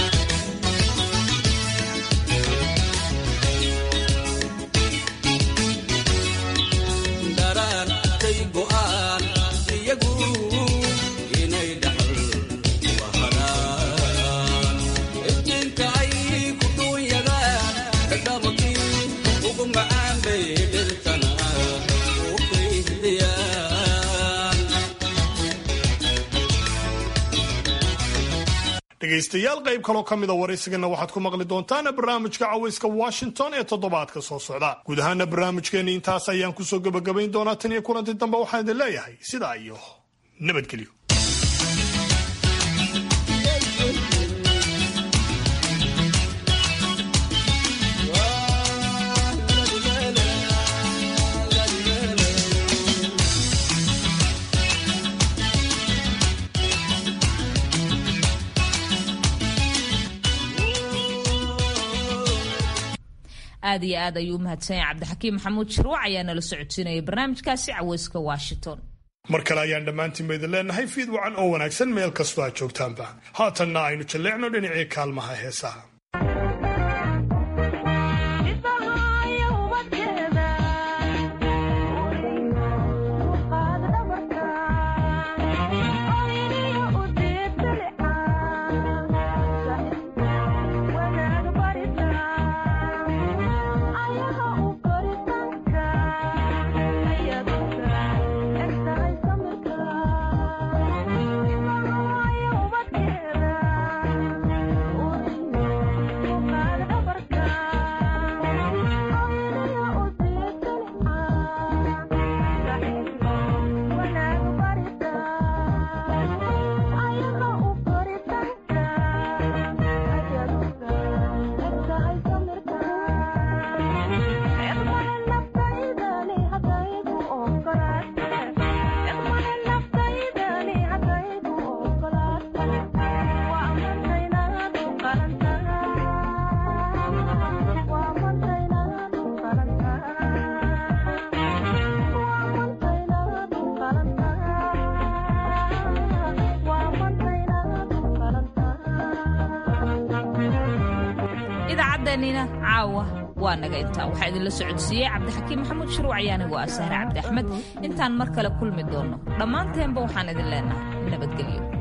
dharaartay go'aan iyagu inay dhaxal wahadaan iftiinka ay ku dhuunyagaan dhadhamakii ugu macaan bay dhirtana u kaydiyaan dhegaystayaal qayb kaloo ka mida waraysigana waxaad ku maqli doontaan barnaamijka cawayska washington ee toddobaadka soo socda guud ahaana barnaamijkeenni intaas ayaan kusoo gebagabayn doonaa tan iyo kulanti dambe waxaan idin leeyahay sidaa iyo nabadgelyo aad iyo aad ayuu u mahadsan yahay cabdixakiim maxamuud shirwac ayaa nala socodsiinaya barnaamijkaasi caweyska washington mar kale ayaan dhammaantiinba idin leenahay fiid wacan oo wanaagsan meel kastoo aad joogtaanba haatanna aynu jalleecno dhinacii kaalmaha heesaha idaacaddeenina caawa waa naga intaa waxaa idinla socodsiiyey cabdixakiim maxamuud shuruuc ayaana waa sahre cabdi axmed intaan mar kale kulmi doonno dhammaanteenba waxaan idin leenahay nabadgelyo